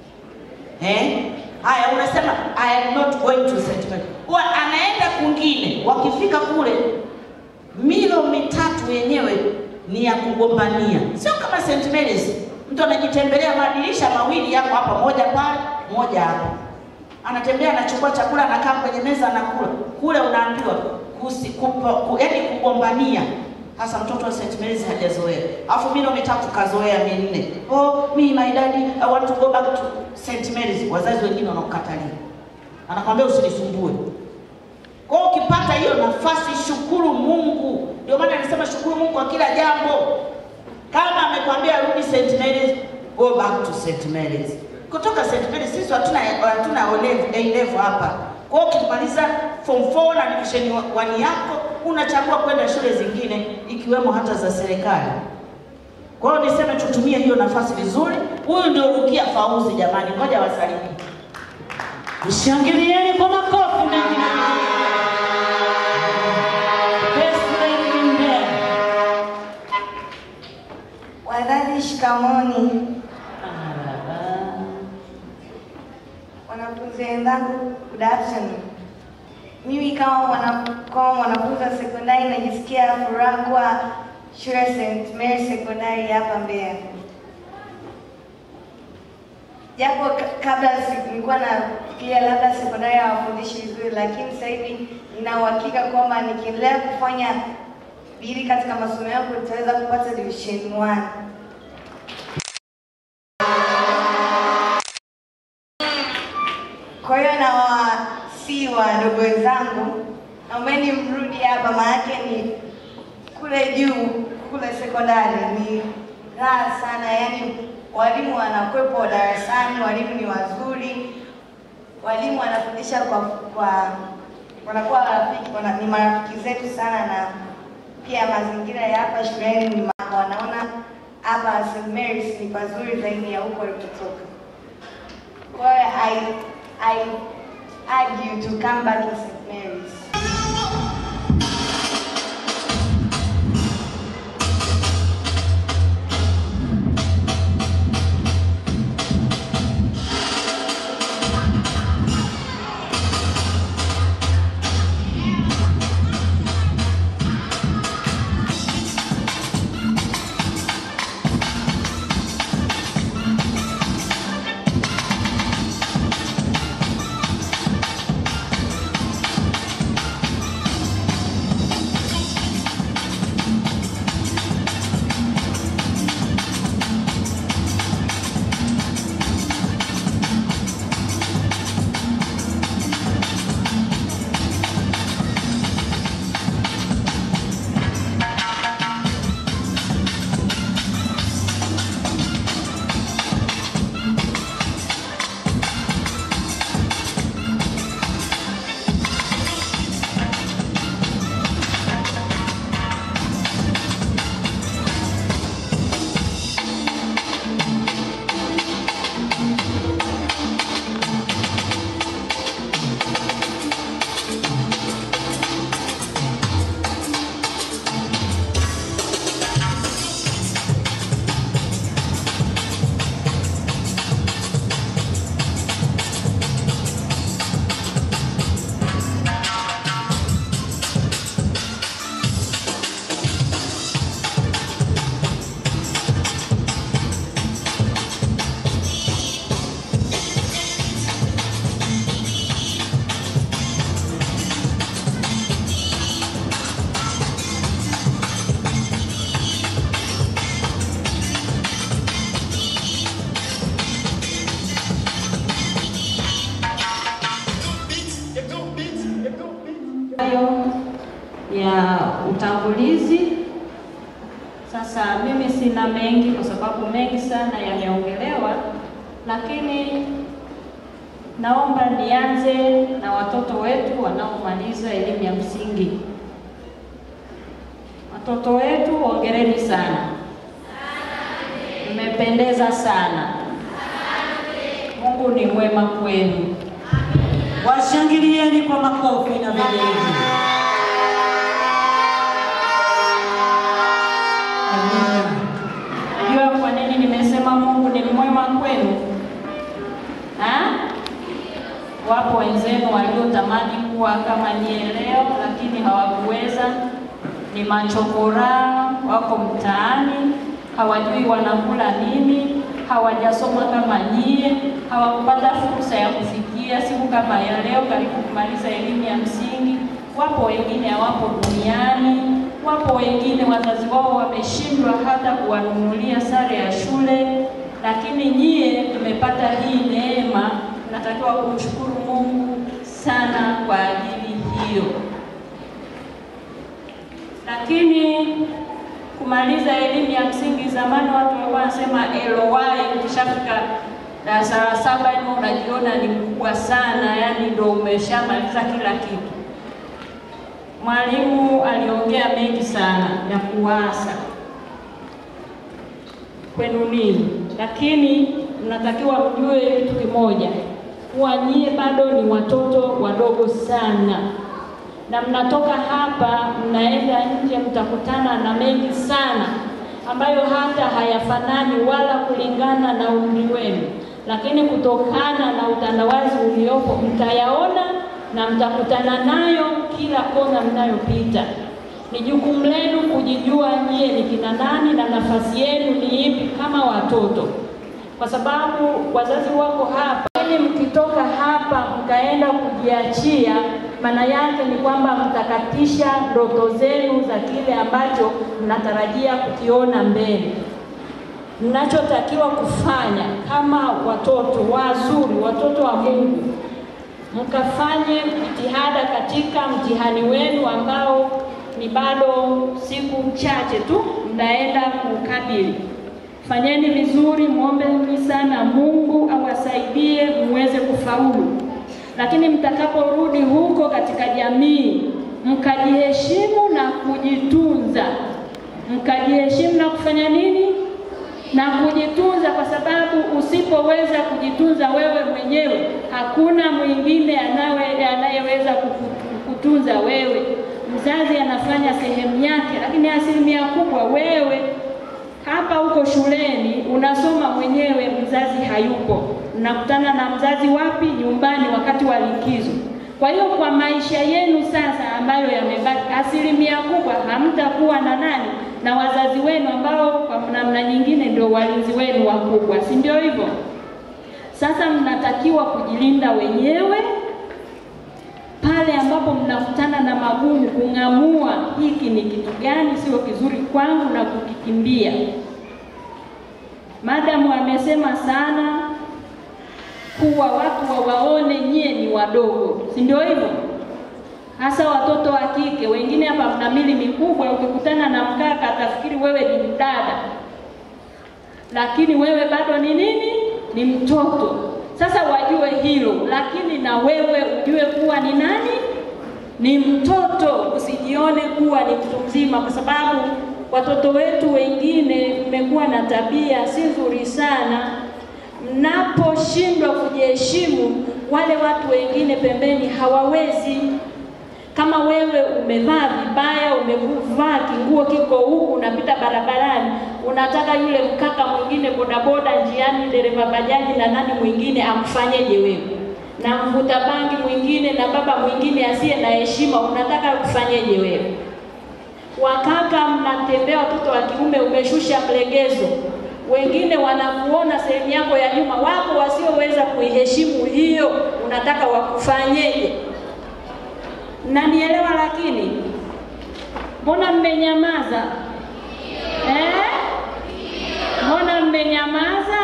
Eh? Haya, unasema I am not going to St. Mary's. Huwa anaenda kwingine, wakifika kule milo mitatu yenyewe ni ya kugombania, sio kama St. Mary's. Mtu anajitembelea madirisha mawili yako hapa, moja pale, moja hapa, anatembea anachukua chakula, anakaa kwenye meza anakula. Kule unaambiwa kusi, kupo, ku, yani kugombania. Hasa mtoto wa St. Mary's hajazoea, alafu milo mitatu kazoea minne. Oh, me my daddy I want to go back to St. Mary's. Wazazi wengine wanakukatalia, anakwambia usinisumbue. Kwa hiyo ukipata hiyo nafasi, shukuru Mungu. Ndio maana anasema shukuru Mungu kwa kila jambo. Kama amekwambia rudi St. Mary's, go back to St. Mary's. Kutoka St. Mary's sisi hatuna hatuna O level, A level hapa. Kwa hiyo ukimaliza form 4 na division 1 yako unachagua kwenda shule zingine ikiwemo hata za serikali. Kwa hiyo niseme tutumie hiyo nafasi vizuri. Huyu ndio Rukia Fauzi jamani, ngoja wasalimie. Mshangilieni kwa makofi mengi. Best lady in there. Wazazi, shikamoni. Marhaba. Wanafunzi wenzangu, good afternoon. Mimi kama mwana- kama mwanafunzi wa sekondari najisikia furaha kuwa shule ya St. Mary sekondari hapa Mbeya. Japo ka- kabla si- nilikuwa nafikiria labda sekondari hawafundishi vizuri, lakini sasa hivi nina uhakika kwamba nikiendelea kufanya bidii katika masomo yangu nitaweza kupata division 1. Kwa hiyo na wasi wadogo wenzangu, naombeni mrudi hapa, maanake ni kule juu kule sekondari ni raha sana, yaani walimu wanakwepo darasani, walimu ni wazuri, walimu wanafundisha kwa kwa wanakuwa rafiki, wana, ni marafiki zetu sana, na pia mazingira ya hapa shuleni ni ma- wanaona hapa St. Mary's ni pazuri zaidi ya huko walipotoka. Kwa hiyo I, I urge you to come back to St. Mary's. hayo ya utangulizi. Sasa mimi sina mengi kwa sababu mengi sana yameongelewa, lakini naomba nianze na watoto wetu wanaomaliza elimu ya msingi. Watoto wetu, hongereni sana, mmependeza sana. Mungu ni mwema kwenu. Washangilieni kwa makofi na vigelegele. Najua kwa nini nimesema Mungu ni mwema kwenu. Ha? Wapo wenzenu waliotamani kuwa kama nyie leo, lakini hawakuweza. Ni machokora, wako mtaani, hawajui wanakula nini, hawajasoma kama nyie, hawakupata fursa ya kufikia siku kama ya leo, karibu kumaliza elimu ya msingi. Wapo wengine hawapo duniani, wapo wengine wazazi wao wameshindwa hata kuwanunulia sare ya shule, lakini nyie tumepata hii neema. Natakiwa kumshukuru Mungu sana kwa ajili hiyo. Lakini kumaliza elimu ya msingi, zamani watu walikuwa wanasema LY, ukishafika darasa la saba yani unajiona ni mkubwa sana, yani ndo umeshamaliza kila kitu. Mwalimu aliongea mengi sana ya kuwasa kwenu nini, lakini mnatakiwa mjue kitu kimoja, kuwa nyie bado ni watoto wadogo sana, na mnatoka hapa mnaenda nje, mtakutana na mengi sana ambayo hata hayafanani wala kulingana na umri wenu, lakini kutokana na utandawazi uliopo mtayaona na mtakutana nayo kila kona mnayopita. Ni jukumu lenu kujijua nyie ni kina nani na nafasi yenu ni ipi kama watoto, kwa sababu wazazi wako hapa, ili mkitoka hapa mkaenda kujiachia, maana yake ni kwamba mtakatisha ndoto zenu za kile ambacho mnatarajia kukiona mbele. Mnachotakiwa kufanya kama watoto wazuri, watoto wa Mungu, mkafanye jitihada katika mtihani wenu ambao ni bado siku chache tu mnaenda kukabili. Fanyeni vizuri, mwombeni sana Mungu awasaidie muweze kufaulu. Lakini mtakaporudi huko katika jamii, mkajiheshimu na kujitunza, mkajiheshimu na kufanya nini? Na kujitunza, kwa sababu usipoweza kujitunza wewe mwenyewe, hakuna mwingine anawe anayeweza kukutunza wewe. Mzazi anafanya sehemu yake, lakini asilimia kubwa wewe hapa uko shuleni unasoma mwenyewe, mzazi hayupo. Mnakutana na mzazi wapi? Nyumbani, wakati wa likizo. Kwa hiyo kwa maisha yenu sasa ambayo yamebaki, asilimia kubwa hamtakuwa na nani na wazazi wenu ambao kwa namna nyingine ndio walinzi wenu wakubwa, si ndio hivyo? Sasa mnatakiwa kujilinda wenyewe pale ambapo mnakutana na magumu, kung'amua hiki ni kitu gani sio kizuri kwangu na kukikimbia. Madamu amesema sana kuwa watu wawaone nyie ni wadogo, si ndio hivyo? Hasa watoto wa kike. Wengine hapa mna mili mikubwa, ukikutana na mkaka atafikiri wewe ni mdada, lakini wewe bado ni nini? Ni mtoto. Sasa wajue hilo, lakini na wewe ujue kuwa ni nani? Ni mtoto. Usijione kuwa ni mtu mzima, kwa sababu watoto wetu wengine mmekuwa na tabia si nzuri sana. Mnaposhindwa kujiheshimu, wale watu wengine pembeni hawawezi. Kama wewe umevaa vibaya, umevaa kinguo kiko huku, unapita barabarani, unataka yule mkaka mwingine bodaboda njiani, dereva bajaji na nani mwingine akufanyeje wewe? Na mvuta bangi mwingine na baba mwingine asiye na heshima, unataka kufanyeje wewe? Wakaka mnatembea, watoto wa kiume, umeshusha mlegezo, wengine wanakuona sehemu yako ya nyuma, wako wasioweza kuiheshimu hiyo, unataka wakufanyeje? Mnanielewa? Lakini mbona mmenyamaza eh? Mbona mmenyamaza?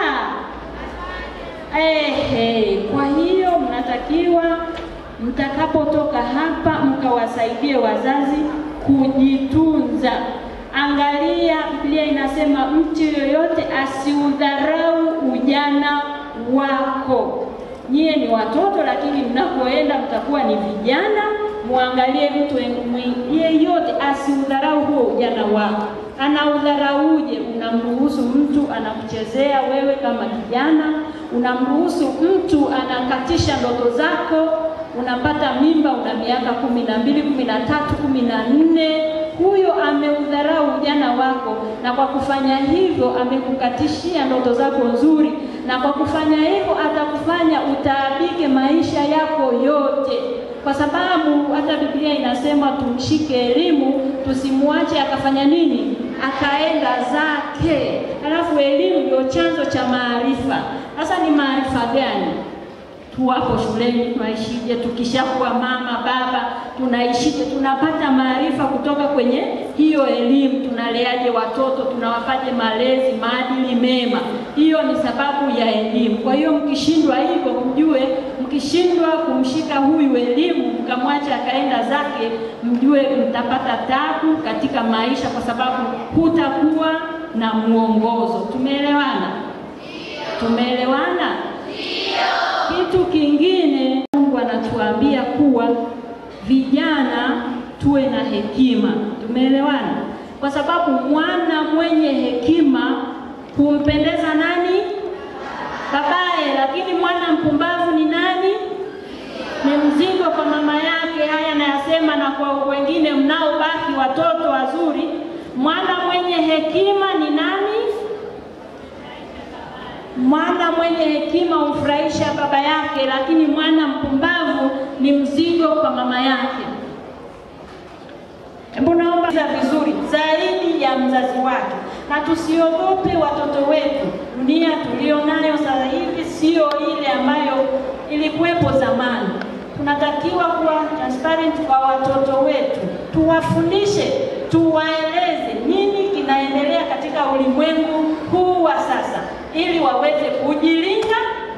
Ehe, kwa hiyo mnatakiwa mtakapotoka hapa mkawasaidie wazazi kujitunza. Angalia, Biblia inasema mtu yoyote asiudharau ujana wako. Nyie ni watoto, lakini mnapoenda mtakuwa ni vijana. Muangalie mtu yeyote asiudharau huo ujana wako. Anaudharauje? Unamruhusu mtu anakuchezea wewe kama kijana, unamruhusu mtu anakatisha ndoto zako, unapata mimba, una miaka kumi na mbili, kumi na tatu, kumi na nne. Huyo ameudharau ujana wako, na kwa kufanya hivyo amekukatishia ndoto zako nzuri, na kwa kufanya hivyo atakufanya utaabike maisha yako yote kwa sababu hata Biblia inasema tumshike elimu, tusimwache akafanya nini, akaenda zake. Alafu elimu ndio chanzo cha maarifa. Sasa ni maarifa gani? Tuwapo shuleni tunaishije? Tukishakuwa mama baba tunaishije? Tunapata maarifa kutoka kwenye hiyo elimu. Tunaleaje watoto? Tunawapaje malezi, maadili mema? Hiyo ni sababu ya elimu. Kwa hiyo mkishindwa hivyo, mjue, mkishindwa kumshika huyu elimu, mkamwacha akaenda zake, mjue mtapata tabu katika maisha, kwa sababu hutakuwa na mwongozo. Tumeelewana? Tumeelewana? Kitu kingine Mungu anatuambia kuwa vijana tuwe na hekima. Tumeelewana? Kwa sababu mwana mwenye hekima humpendeza nani? Babaye. Lakini mwana mpumbavu ni nani? Ni mzigo kwa mama yake. Haya nayasema na kwa wengine mnaobaki watoto wazuri. Mwana mwenye hekima ni nani? Mwana mwenye hekima humfurahisha baba yake, lakini mwana mpumbavu ni mzigo kwa mama yake. Hebu naomba vizuri zaidi ya mzazi wake, na tusiogope watoto wetu. Dunia tulio nayo sasa hivi sio ile ambayo ilikuwepo zamani. Kuna tunatakiwa kuwa transparent kwa watoto wetu, tuwafundishe, tuwaeleze nini kinaendelea katika ulimwengu huu wa sasa, ili waweze kujilinda,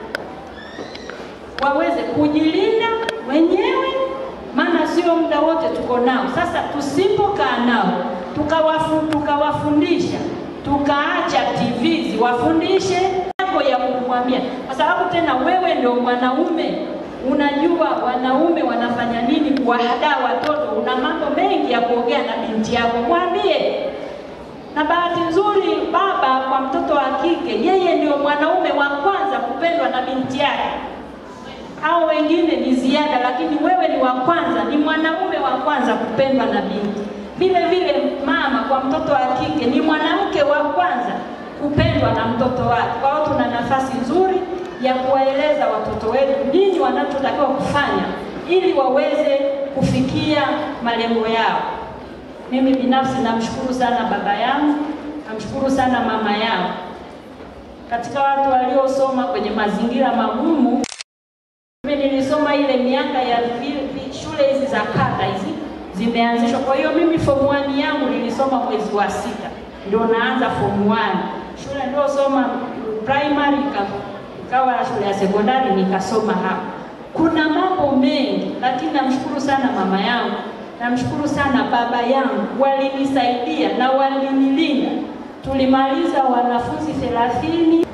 waweze kujilinda wenyewe, maana sio muda wote tuko nao. Sasa tusipokaa nao tukawafu, tukawafundisha tukaacha TV ziwafundishe yako ya kumwambia, kwa sababu tena wewe ndio mwanaume, unajua wanaume wanafanya nini kuwahadaa watoto. Una mambo mengi ya kuongea na binti yako, mwambie. Na bahati nzuri, baba kwa mtoto wa kike, yeye ndio mwanaume wa kwanza kupendwa na binti yake au wengine ni ziada, lakini wewe ni wa kwanza, ni mwanaume wa kwanza kupendwa na binti. Vile vile mama kwa mtoto wa kike ni mwanamke wa kwanza kupendwa na mtoto wake. Kwa hiyo tuna nafasi nzuri ya kuwaeleza watoto wetu nini wanachotakiwa kufanya ili waweze kufikia malengo yao. Mimi binafsi namshukuru sana baba yangu, namshukuru sana mama yangu, katika watu waliosoma kwenye mazingira magumu. Mimi nilisoma ile miaka ya vi- vi- shule hizi za kata hizi zimeanzishwa. Kwa hiyo mimi form 1 yangu nilisoma mwezi wa sita, ndio naanza form 1. Shule ndio soma primary ika- ikawa shule ya sekondari nikasoma hapo. Kuna mambo mengi, lakini namshukuru sana mama yangu, namshukuru sana baba yangu, walinisaidia na walinilinda. Tulimaliza wanafunzi thelathini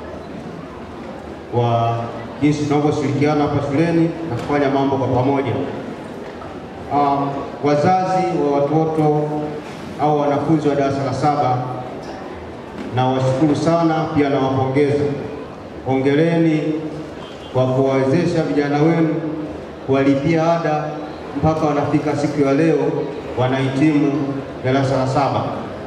kwa jinsi tunavyoshirikiana hapa shuleni na kufanya mambo kwa pamoja. Um, wazazi wa watoto au wanafunzi wa darasa la saba nawashukuru sana, pia nawapongeza. Hongereni kwa kuwawezesha vijana wenu kuwalipia ada mpaka wanafika siku ya leo wanahitimu darasa la saba.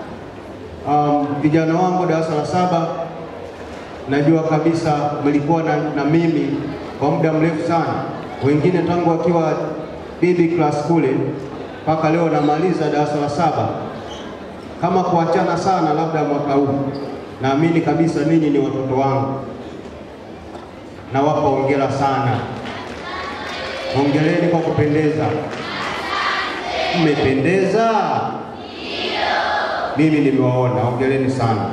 Um, vijana wangu darasa la saba najua kabisa mlikuwa na, na mimi kwa muda mrefu sana, wengine tangu wakiwa baby class kule mpaka leo namaliza darasa la saba. Kama kuachana sana, labda mwaka huu, naamini kabisa ninyi ni watoto wangu, nawapa hongera sana. Hongereni kwa kupendeza, mmependeza. Mimi nimewaona, hongereni sana.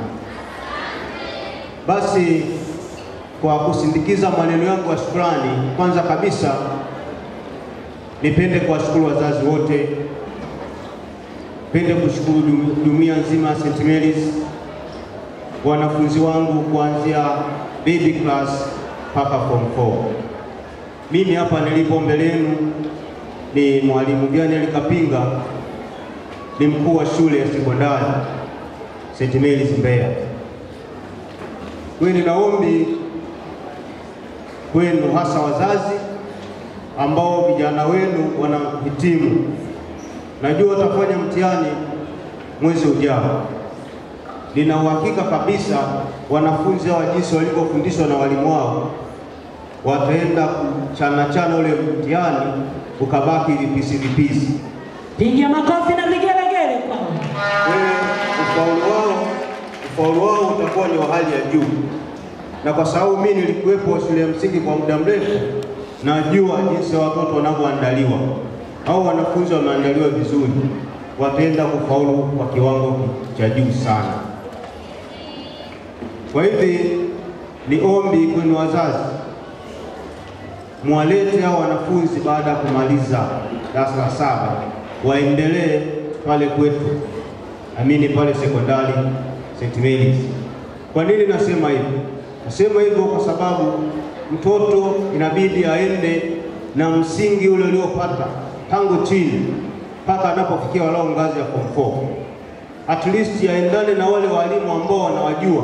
Basi kwa kusindikiza maneno yangu ya shukrani, kwanza kabisa nipende kuwashukuru wazazi wote, nipende kushukuru jum- jumuiya nzima ya St. Mary's, wanafunzi wangu kuanzia baby class mpaka form 4. Mimi hapa nilipo mbele yenu ni mwalimu Daniel Kapinga, ni mkuu wa shule ya sekondari St. Mary's Mbeya. Kwenu na ombi kwenu, hasa wazazi ambao vijana wenu wanahitimu, najua watafanya mtihani mwezi ujao. Nina uhakika kabisa wanafunzi hawa jinsi walivyofundishwa na walimu wao wataenda kuchana chana ule mtihani ukabaki vipisi vipisi. Piga makofi na vigelegele kwao. Wewe ufaulu wao ufaulu wao utakuwa ni wa hali ya juu, na kwa sababu mimi nilikuwepo shule ya msingi kwa muda mrefu, najua jinsi watoto wanavyoandaliwa au wanafunzi wameandaliwa vizuri, wataenda kufaulu kwa kiwango cha juu sana. Kwa hivi ni ombi kwenu wazazi, mwalete hao wanafunzi baada ya kumaliza darasa la saba waendelee pale kwetu, amini pale sekondari St. Mary's. Kwa nini nasema hivyo? Nasema hivyo kwa sababu mtoto inabidi aende na msingi ule uliopata tangu chini mpaka anapofikia walau ngazi ya form 4. At least aendane na wale walimu ambao wanawajua.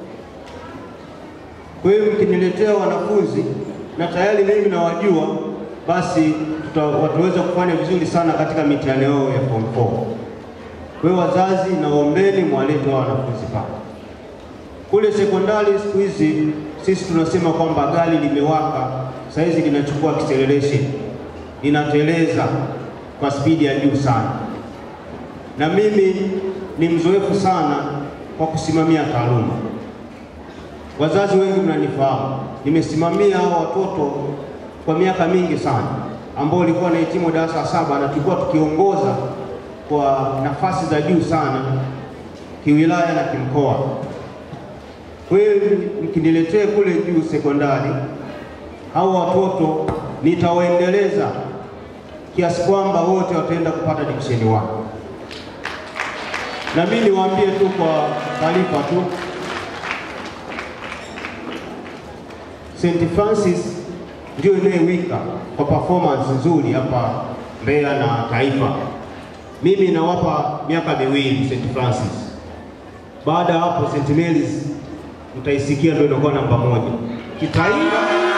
Kwa hiyo mkiniletea wanafunzi na tayari mimi nawajua, basi tuta, wataweza kufanya vizuri sana katika mitihani yao ya form 4. Kwa hiyo wazazi, naombeni mwalete hao wanafunzi pale. Kule sekondari siku hizi sisi tunasema kwamba gari limewaka, saizi linachukua acceleration, linateleza kwa spidi ya juu sana, na mimi ni mzoefu sana kwa kusimamia taaluma. Wazazi wengi mnanifahamu, nimesimamia hao watoto kwa miaka mingi sana, ambao ulikuwa nahitimu darasa la saba na tulikuwa tukiongoza kwa nafasi za juu sana kiwilaya na kimkoa. Kwa hiyo mkiniletee kule juu sekondari, hao watoto nitawaendeleza kiasi kwamba wote wataenda kupata division 1. Na mimi niwaambie tu kwa taarifa tu, St. Francis ndio inayewika kwa performance nzuri hapa Mbeya na taifa. Mimi nawapa miaka miwili St. Francis. Baada ya hapo St. Mary's mtaisikia ndio inakuwa namba moja kitaifa,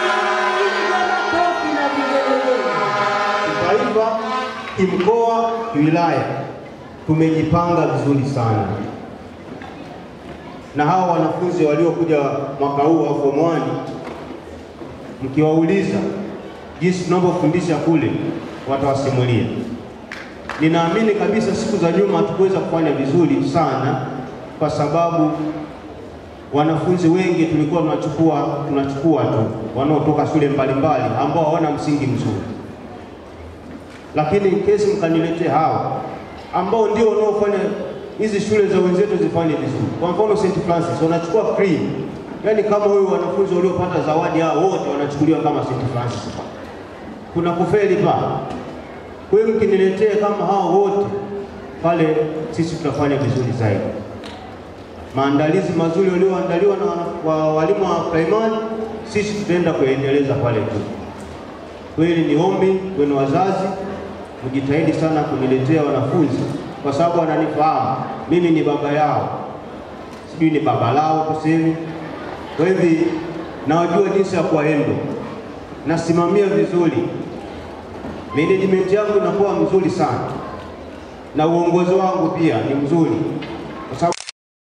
kitaifa, kimkoa, kiwilaya. Tumejipanga vizuri sana, na hawa wanafunzi waliokuja mwaka huu wa form 1 mkiwauliza jinsi tunavyofundisha kule, watawasimulia. Ninaamini kabisa siku za nyuma hatukuweza kufanya vizuri sana, kwa sababu wanafunzi wengi tulikuwa tunachukua tunachukua tu wanaotoka shule mbalimbali ambao hawana msingi mzuri, lakini kesi mkaniletee hawa ambao ndio wanaofanya hizi shule za wenzetu zifanye vizuri. Kwa mfano St. Francis wanachukua cream, yaani kama huyu wanafunzi waliopata zawadi hao wote wanachukuliwa kama St. Francis. Kuna kufeli pa. Kwa hiyo mkiniletee kama hao wote pale, sisi tutafanya vizuri zaidi maandalizi mazuri walioandaliwa na wa walimu wa primary, sisi tutaenda kuendeleza pale tu. Kweli ni ombi kwenu wazazi, mjitahidi sana kuniletea wanafunzi, kwa sababu wananifahamu mimi ni baba yao, sijui ni baba lao tuseme. Kwa hivi nawajua jinsi ya kuwaendo, nasimamia vizuri, management yangu inakuwa mzuri sana, na uongozi wangu pia ni mzuri, kwa sababu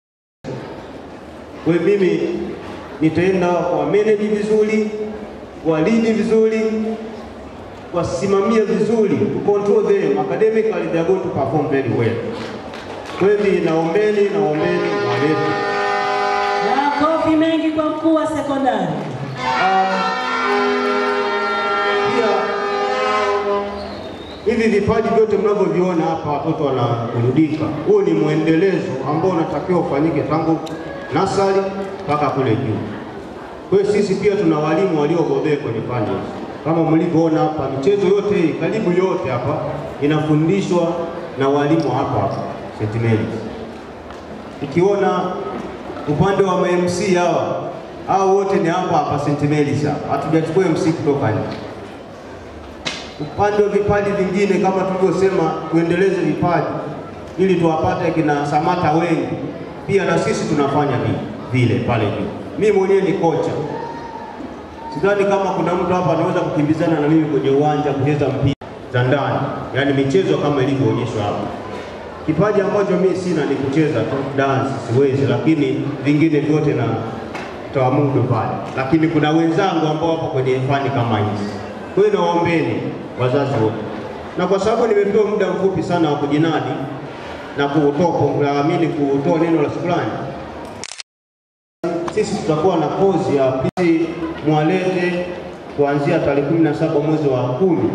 kwa hiyo mimi nitaenda wa manage vizuri, walidi vizuri, wasimamie vizuri, to control them academically they are going to perform very well. Kwa hiyo naombeni, naombeni walete Makofi mengi kwa mkuu wa sekondari. pia hivi vipaji vyote mnavyoviona hapa, watoto wanaburudika. Huo ni mwendelezo ambao unatakiwa ufanyike tangu nasari mpaka kule juu. Kwa hiyo sisi pia tuna walimu waliobobea kwenye fani hizi. Kama mlivyoona hapa, michezo yote hii karibu yote hapa inafundishwa na walimu hapa hapa St. Mary's. Ukiona upande wa MC hawa hao wote ni hapa hapa St. Mary's hapa, hatujachukua MC kutoka nje. Upande wa vipaji vingine kama tulivyosema, tuendeleze vipaji ili tuwapate kina Samata wengi pia na sisi tunafanya vile pale juu. Mimi mwenyewe ni kocha, sidhani kama kuna mtu hapa anaweza kukimbizana na mimi kwenye uwanja kucheza mpira za ndani, yaani michezo kama ilivyoonyeshwa hapa. Kipaji ambacho mimi sina ni kucheza tu dance, siwezi, lakini vingine vyote na tawamudu pale, lakini kuna wenzangu ambao wapo kwenye fani kama hizi. Kwa hiyo nawaombeni wazazi wote, na kwa sababu nimepewa muda mfupi sana wa kujinadi na kuamini kutoa neno la shukrani, sisi tutakuwa na kozi ya pili mwalete kuanzia tarehe kumi na saba mwezi wa kumi.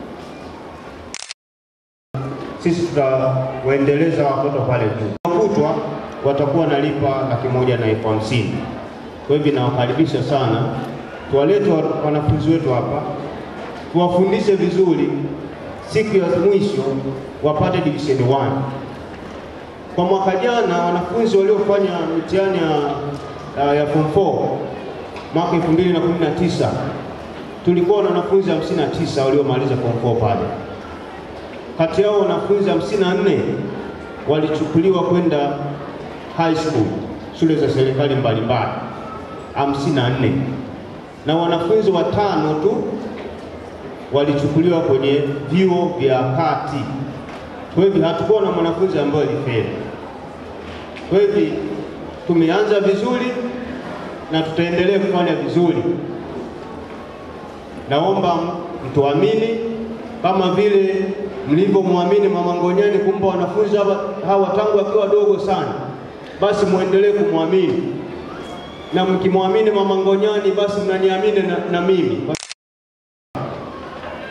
Sisi tutawaendeleza watoto pale juu, kutwa watakuwa nalipa laki moja na elfu hamsini. Kwa hivyo nawakaribisha sana, tuwalete wanafunzi wetu hapa, tuwafundishe vizuri, siku ya mwisho wapate division 1. Kwa mwaka jana wanafunzi waliofanya mitihani ya, ya form 4 mwaka 2019 tulikuwa na wanafunzi 59 waliomaliza form 4 pale. Kati yao wanafunzi 54 walichukuliwa kwenda high school, shule za serikali mbalimbali 54, na wanafunzi watano tu walichukuliwa kwenye vyuo vya kati. Kwa hivyo hatukuwa na mwanafunzi ambaye alifeli. Kwa hivyo tumeanza vizuri na tutaendelea kufanya vizuri. Naomba mtuamini kama vile mlivyomwamini Mama Ngonyani kumpa wanafunzi hawa, hawa tangu akiwa wadogo sana, basi muendelee kumwamini, na mkimwamini Mama Ngonyani basi mnaniamini na, na mimi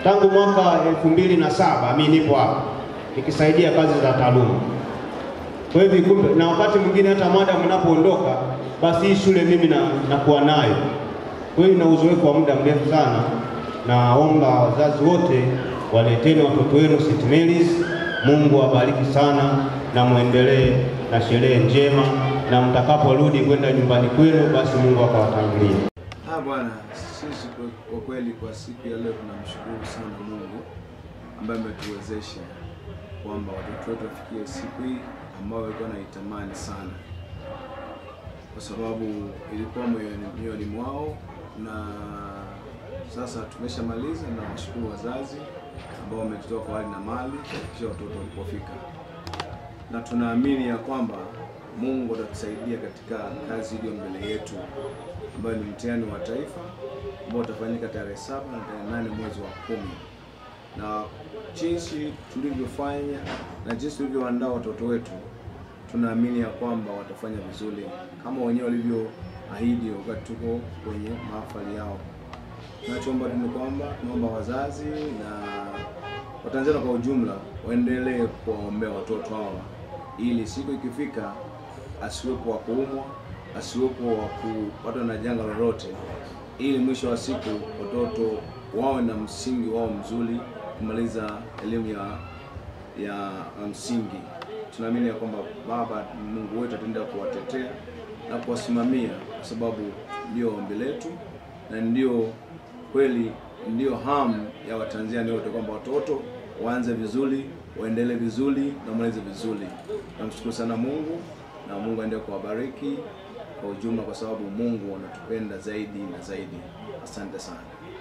tangu mwaka elfu mbili na saba mi nipo hapa nikisaidia kazi za taaluma. Kwa hivyo kumbe, na wakati mwingine hata mada mnapoondoka, basi hii shule mimi na, nakuwa nayo. Kwa hiyo na uzoefu wa muda mrefu sana. Naomba wazazi wote waleteni watoto wenu St. Mary's. Mungu awabariki sana na muendelee na sherehe njema, na mtakaporudi kwenda nyumbani kwenu, basi Mungu akawatangulie. Ah, Bwana, sisi kwa- kwa kweli kwa siku ya leo tunamshukuru sana Mungu ambaye ametuwezesha kwamba watoto wetu wafikie siku hii ambayo walikuwa naitamani sana, kwa sababu ilikuwa moyoni moyoni mwao, na sasa tumeshamaliza, na washukuru wazazi ambao wametutoa kwa hali na mali kuhakikisha watoto walipofika, na tunaamini ya kwamba Mungu atatusaidia katika kazi iliyo mbele yetu ambayo ni mtihani wa taifa ambao utafanyika tarehe saba na tarehe nane mwezi wa kumi na jinsi tulivyofanya na jinsi tulivyoandaa watoto wetu, tunaamini ya kwamba watafanya vizuri kama wenyewe walivyoahidi wakati tuko kwenye mahafali yao. Tunachoomba tu ni kwamba tunaomba wazazi na Watanzania kwa ujumla waendelee kuwaombea watoto hawa ili siku ikifika asiwepo wa kuumwa, asiwepo wa kupatwa na janga lolote, ili mwisho wa siku watoto wawe na msingi wao mzuri kumaliza elimu ya ya msingi. Tunaamini ya kwamba Baba Mungu wetu ataendelea kuwatetea na kuwasimamia, kwa sababu ndio ombi letu na ndio kweli, ndio hamu ya Watanzania wote kwamba watoto waanze vizuri, waendelee vizuri na wamalize vizuri. Namshukuru sana Mungu na Mungu aendelee kuwabariki kwa ujumla, kwa sababu Mungu anatupenda zaidi na zaidi. Asante sana.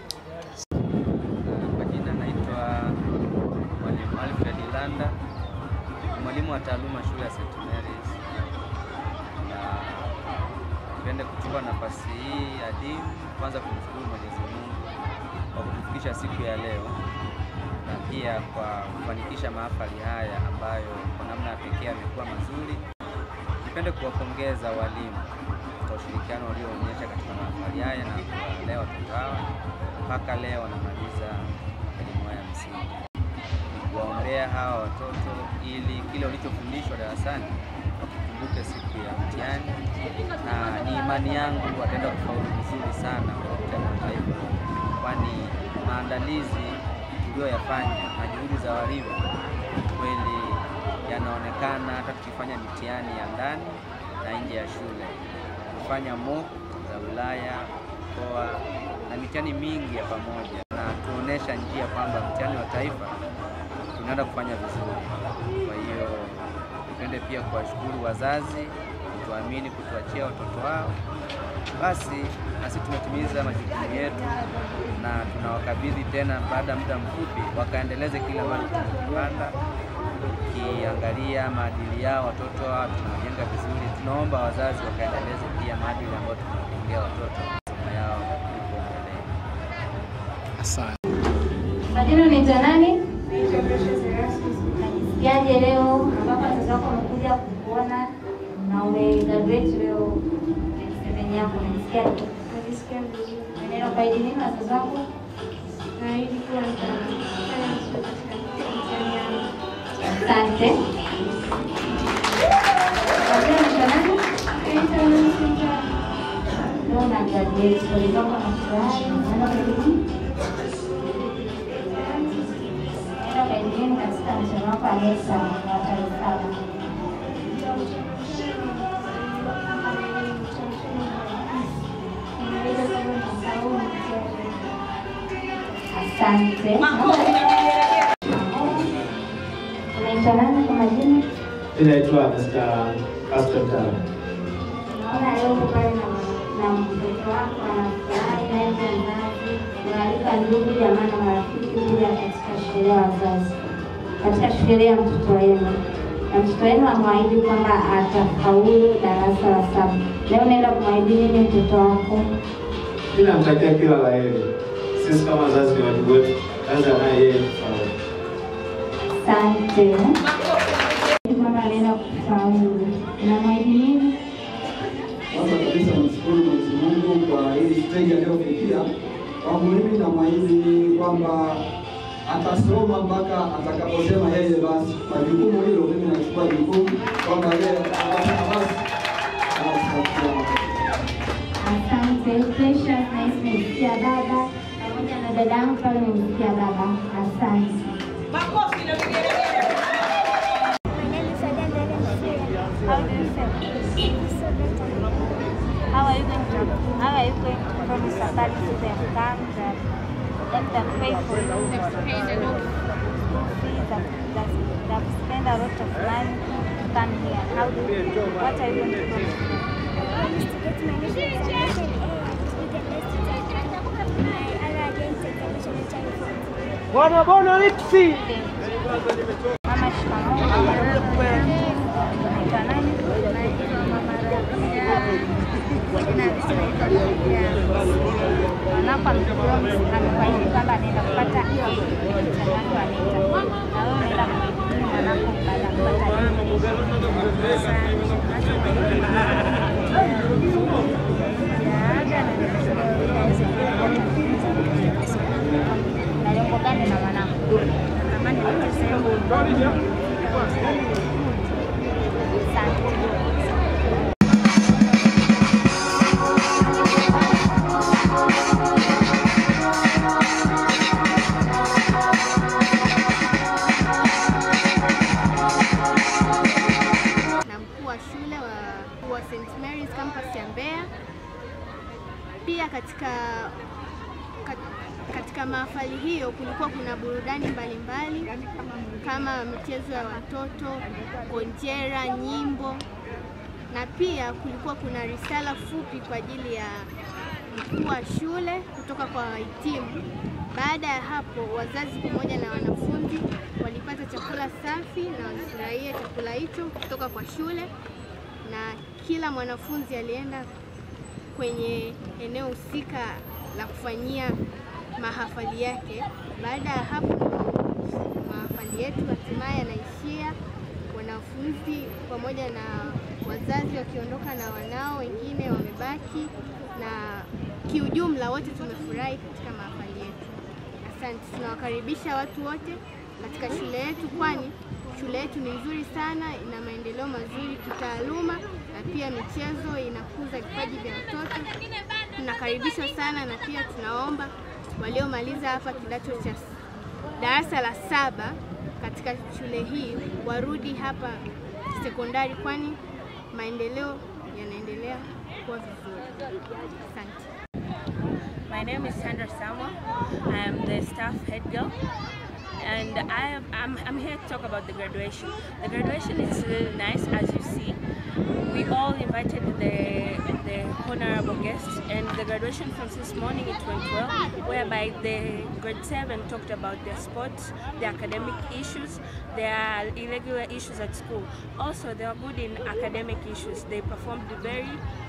Kwa jina naitwa Mwalimu Alfred Landa, ni mwalimu wa taaluma shule ya St. Mary's, na nipende kuchukua nafasi hii adimu kwanza kumshukuru Mwenyezi Mungu kwa kutufikisha siku ya leo na pia kwa kufanikisha mahafali haya ambayo kwa namna ya pekee yamekuwa mazuri. Nipende kuwapongeza walimu kwa ushirikiano walioonyesha katika mahafali haya na kuwalea watoto hawa mpaka leo wanamaliza elimu yao ya msingi. Kuwaombea hawa watoto ili kile walichofundishwa darasani wakikumbuke siku ya mtihani, na ni imani yangu wataenda kufaulu vizuri sana kwa mtihani wa taifa, kwani maandalizi tuliyoyafanya na juhudi za walimu kweli yanaonekana hata tukifanya mitihani ya ndani na nje ya shule, kufanya mock za wilaya, mkoa na mitihani mingi ya pamoja, na tuonesha njia kwamba mtihani wa taifa tunaenda kufanya vizuri. Kwa hiyo nipende pia kuwashukuru wazazi kutuamini, kutuachia watoto wao. Basi nasi tumetimiza majukumu yetu na tunawakabidhi tena baada ya muda mfupi wakaendeleze kile ambacho tumekipanda. Ukiangalia maadili yao watoto hawa tunawajenga vizuri, tunaomba wazazi wakaendeleze pia maadili ambayo tunawajengea watoto masomo yao huko mbeleni. Asante. Majina unaitwa nani? Najisikiaje leo ambapo wazazi wako wamekuja kukuona na umegraduate leo seven yako, unajisikiaje? Najisikia vizuri. Unaenda kuahidi nini wazazi wako? Naahidi kuwa nitafanya vizuri katika mtihani yangu. Asante. Majina unaitwa nani? Naitwa Nancy Mtara. Leo una graduate, pole zako na furahi. Unaenda kuahidi nini? Unaenda kuahidi nini katika mtihani wako wa NESA wa tarehe saba? Asante. Unaitwa nani kwa majina? Inaitwa Mr. Aston Tana. Naona leo uko pale na na mtoto wako anafurahi naye pia mzazi, unaalika ndugu jamaa na marafiki kuja katika sherehe ya wazazi, katika sherehe ya mtoto wenu, na mtoto wenu amwahidi kwamba atafaulu darasa la saba. Leo unaenda kumwahidi nini mtoto wako? Mimi namtakia kila la heri. Sisi kama wazazi ni wajibu wetu, kazi anaye yeye kufaulu. Asante. Kwamba anaenda kufaulu, unamwahidi nini? Kwanza kabisa nimshukuru Mwenyezi Mungu kwa hili stage aliyofikia. Kwangu mimi namwahidi kwamba atasoma mpaka atakaposema yeye basi. Kwa jukumu hilo mimi nachukua jukumu kwamba yeye atasema basi anatupatia Asante Precious, na nimesikia baba pamoja na dada yangu pale nimesikia baba. Asante. Makofi na vigelegele. How do you feel? How are you going to how are you going to promise somebody to them come that let them pay for you? They've paid a lot of school fees, that, that, they've spent a lot of money to come here. How do you feel? What are you going to promise to them? Bwana bwana lipsi. Mama shikamoo. Unaitwa nani? Mwanako amefaidi kwamba anaenda kupata A mtihani wa NECTA. Na wewe unaenda kumhitimu mwanako baada ya kupata na lengo gani na mwanako? Natamani nipate sehemu na mkuu wa shule wa, wa St Mary's campus ya Mbeya. Pia katika kat- katika mahafali hiyo kulikuwa kuna burudani mbalimbali kama michezo ya watoto, konjera, nyimbo na pia kulikuwa kuna risala fupi kwa ajili ya mkuu wa shule kutoka kwa wahitimu. Baada ya hapo, wazazi pamoja na wanafunzi walipata chakula safi na walifurahia chakula hicho kutoka kwa shule, na kila mwanafunzi alienda kwenye eneo husika la kufanyia mahafali yake. Baada ya hapo, mahafali yetu hatimaye yanaishia, wanafunzi pamoja na wazazi wakiondoka na wanao, wengine wamebaki, na kiujumla wote tumefurahi katika mahafali yetu. Asante, tunawakaribisha watu wote katika shule yetu, kwani shule yetu ni nzuri sana, ina maendeleo mazuri kitaaluma na pia michezo inakuza vipaji vya watoto. Tunakaribishwa sana na pia tunaomba waliomaliza hapa kidato cha s- darasa la saba katika shule hii warudi hapa sekondari, kwani maendeleo yanaendelea kuwa vizuri. Asante. My name is Sandra Samuel. I am the staff head girl. And I am, I'm, I'm here to talk about the graduation. The graduation is really nice, as you see. We all invited the, the honorable guests, and the graduation from this morning it went well, whereby the grade 7 talked about their sports, their academic issues, their irregular issues at school. Also, they were good in academic issues. They performed very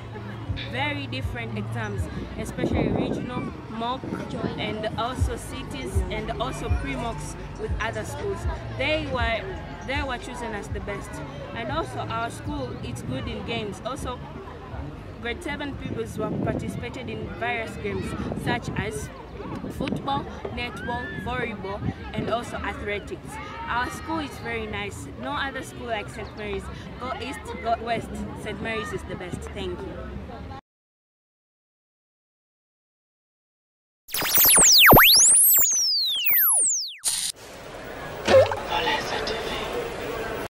very different exams, especially regional, mock, and also cities, and also pre-mocks with other schools. They were they were chosen as the best, and also our school is good in games. Also, grade seven pupils were participated in various games such as football, netball, volleyball, and also athletics. Our school is very nice. No other school like St. Mary's. Go east, go west. St. Mary's is the best. Thank you.